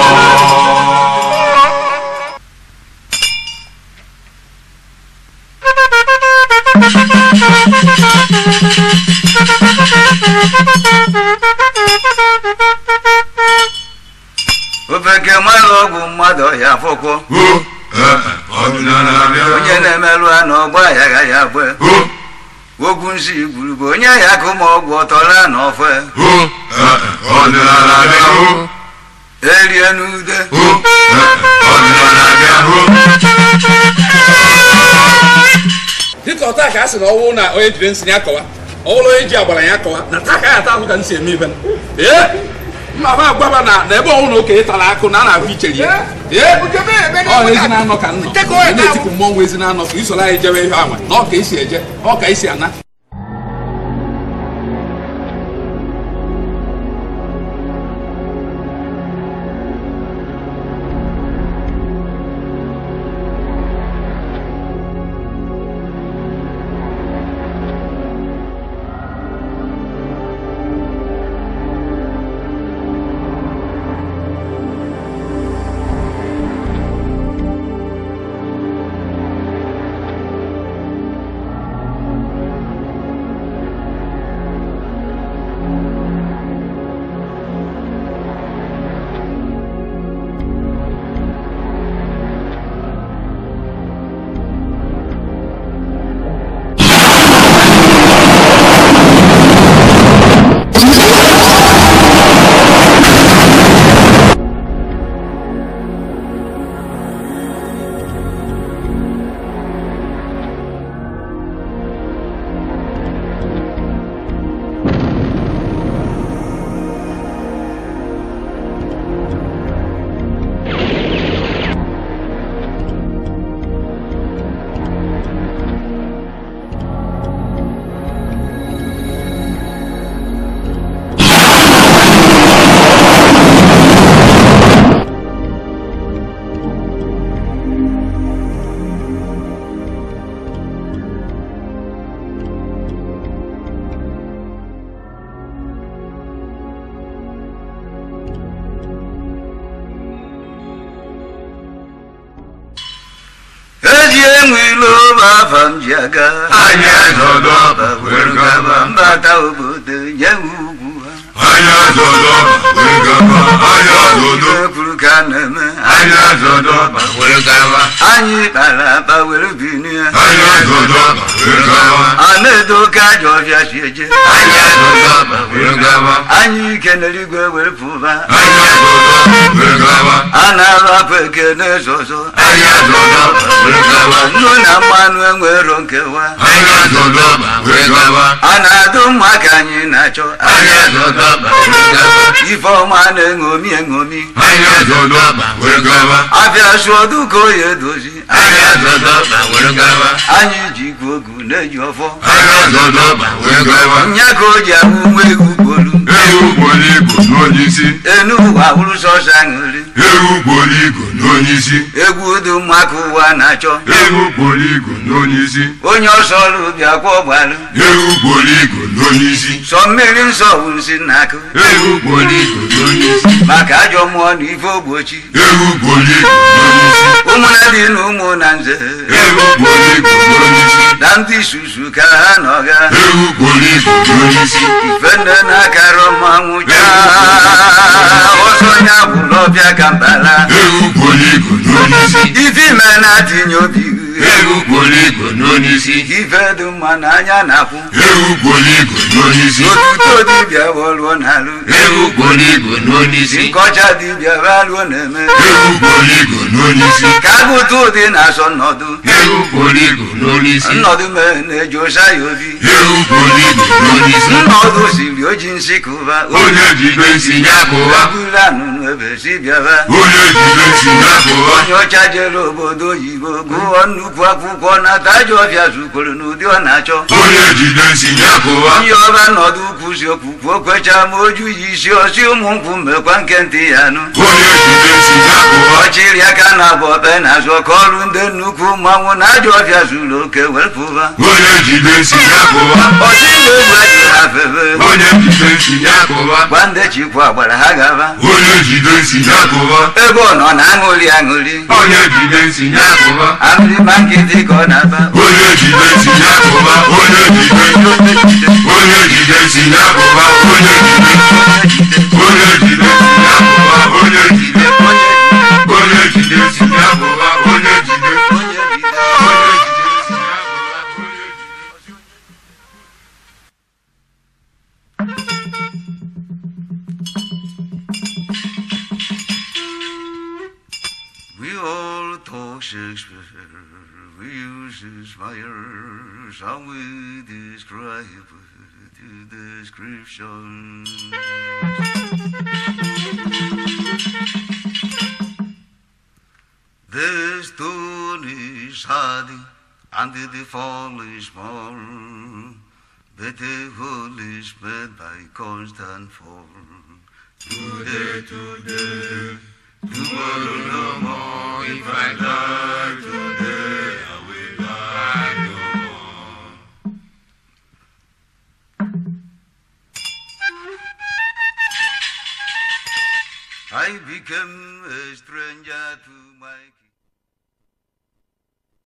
ofeke mmadụ ọgwụ mmadụ ọhịa afọkwọ
o ee ọdịnala bịara
onye na-emerụ ha na ọgba aghaghị agba
o
ogwu nsị gburu bụ onye ya ka ụmụ ọgwụ ọtọla n'ọfe
hụ ọdịnala bịa hụ
erie n'ude
hụ ọdịnala bịa hụ
dịka ọta ka a sị na ọwụ na onye jiri nsị ya kọwa ọwụrụ onye ji agbara ya kọwa na taa ka ya ata ahụ ka nsị eme ibe ee mma ha agwaba na na ebe ọnwụ na okenye tara akụ na a na-ahụ ichere ya ee ọ ezi na-anọ ka nnọ ị na-etipụ mmọnwụ ezi na-anọ ka isoro anyị jewe ihe anwa na ọ ka esi eje ọ ka esi ana
eji enwe ilo bụ afa m ji aga
anyị azọdọ were gaba
mbata obodo nye ugwu ha
anyị azọdọ were gaba anyị azọdọ
Ife kwuru ka a na-eme
anyị azọdọ were gaba
anyị kpara akpa were binie
anyị azọdọ were gaba
a na-edo ka ajọ ọbịa si eje
anyị azọdọ were gaba
anyị ike n'eluigwe were pụba
anyị azọdọ were gaba
a na-arụ apụ eke na-ezozo
anyị azọdọ were gaba
nnu na mmanụ enwero nkewa
anyị azọdọ were gaba
a na-adụ mma ka anyị na-achọ
anyị azọdọ were gaba
ife ọma na-eṅomi eṅomi
anyị azọdọ were gaba
abịa sụọ duka oyi edozi
anyị azọdọ were gaba
anyị ji igwe ogu na-eji ọfọ
anyị azọdọ were gaba
nya ka o ji ahụ nwa egwu gbolu
ewu gboro igbo n'onye isi
enu ụwa hụrụ sọsọ aṅụrị
ewu gboro igbo n'onye isi
egwu dị mma ka ụwa na-achọ
ewu gboro igbo n'onye isi
onye ọsọ ọrụ bịa kwa ọgbalụ
ewu gboro igbo n'onye isi
sọ mmiri nsọ bụ nsị n'akụ
ewu gboro igbo n'onye isi
maka ajọ mmụọ na ife ogbochi
ewu gboro igbo n'onye isi
ụmụnna dị na ụmụ na nze
ewu gboro igbo n'onye isi
na ndị susu ka ha nọga
ewu gboro igbo n'onye isi
ife nne na-akara mmanwụ chaa ọsọ ya bụrụ ọbịa ka mbala
ewu gboro igbo n'onye isi
ife ime na-atinye obi
ewu gboro igbo n'onye isi
ife dị mma n'anya na-akwụ
ewu gboro igbo n'onye isi
otuto dibịa wọlụọ n'alụ
ewu gboro igbo n'onye isi
nkọcha dibịa balụọ na-eme
ewu gboro igbo n'onye isi
ka agụta ụdị na-asọ nnọdụ
ewu gboro igbo n'onye isi
nnọdụ mere na-eji osa ya obi
ewu gboro igbo n'onye isi
nnọdụ siri oji nsị kụba
onye jibe nsi ya kụwa
eburu anụnụ ebe si bịaba
onye jibe nsi ya kụwa
onye ọcha jere obodo oyibo gụọ nnukwu akwụkwọ na taja ọbịa zukwuru n'ụdị ọ na-achọ
onye jide nsi ya kụwa
onye ọba nọdụ kwụsị okwukwu okwecha ma oju yi isi ọsị ụmụ nkwụ mmekwa nke ntị ya nụ
onye jide nsi ya kụwa
ọchịrị aka na abụ ọkpe na-azụ ọka ọrụ ndị nnukwu mmanwụ na ajọ ọbịa zuru oke wepụba
onye jide nsi ya kụwa
ọsị igwe egwu ejiri ha febe
onye jide nsi ya kụwa
gwa ndị chikwa gbara ha gaba
onye jide nsi ya kụwa
ebe ọ nọ na aṅụrị aṅụrị
onye jide nsi ya kụwa
aṅụrị ma nkịtị ka ọ na-aba
onye jide nsi ya kụwa onye jide onye jide nsi ya kụwa onye jide onye jide nsi ya kụwa onye jide onye jide nsi ya kụwa onye jide onye jide nsi ya kụwa onye jide
Shakespeare, we use his fire, shall we describe the description? The stone is hardy, and the fall is small, but the whole is made by constant fall. Today, today, tomorrow no more. If I die today, I will die no more. I became a stranger to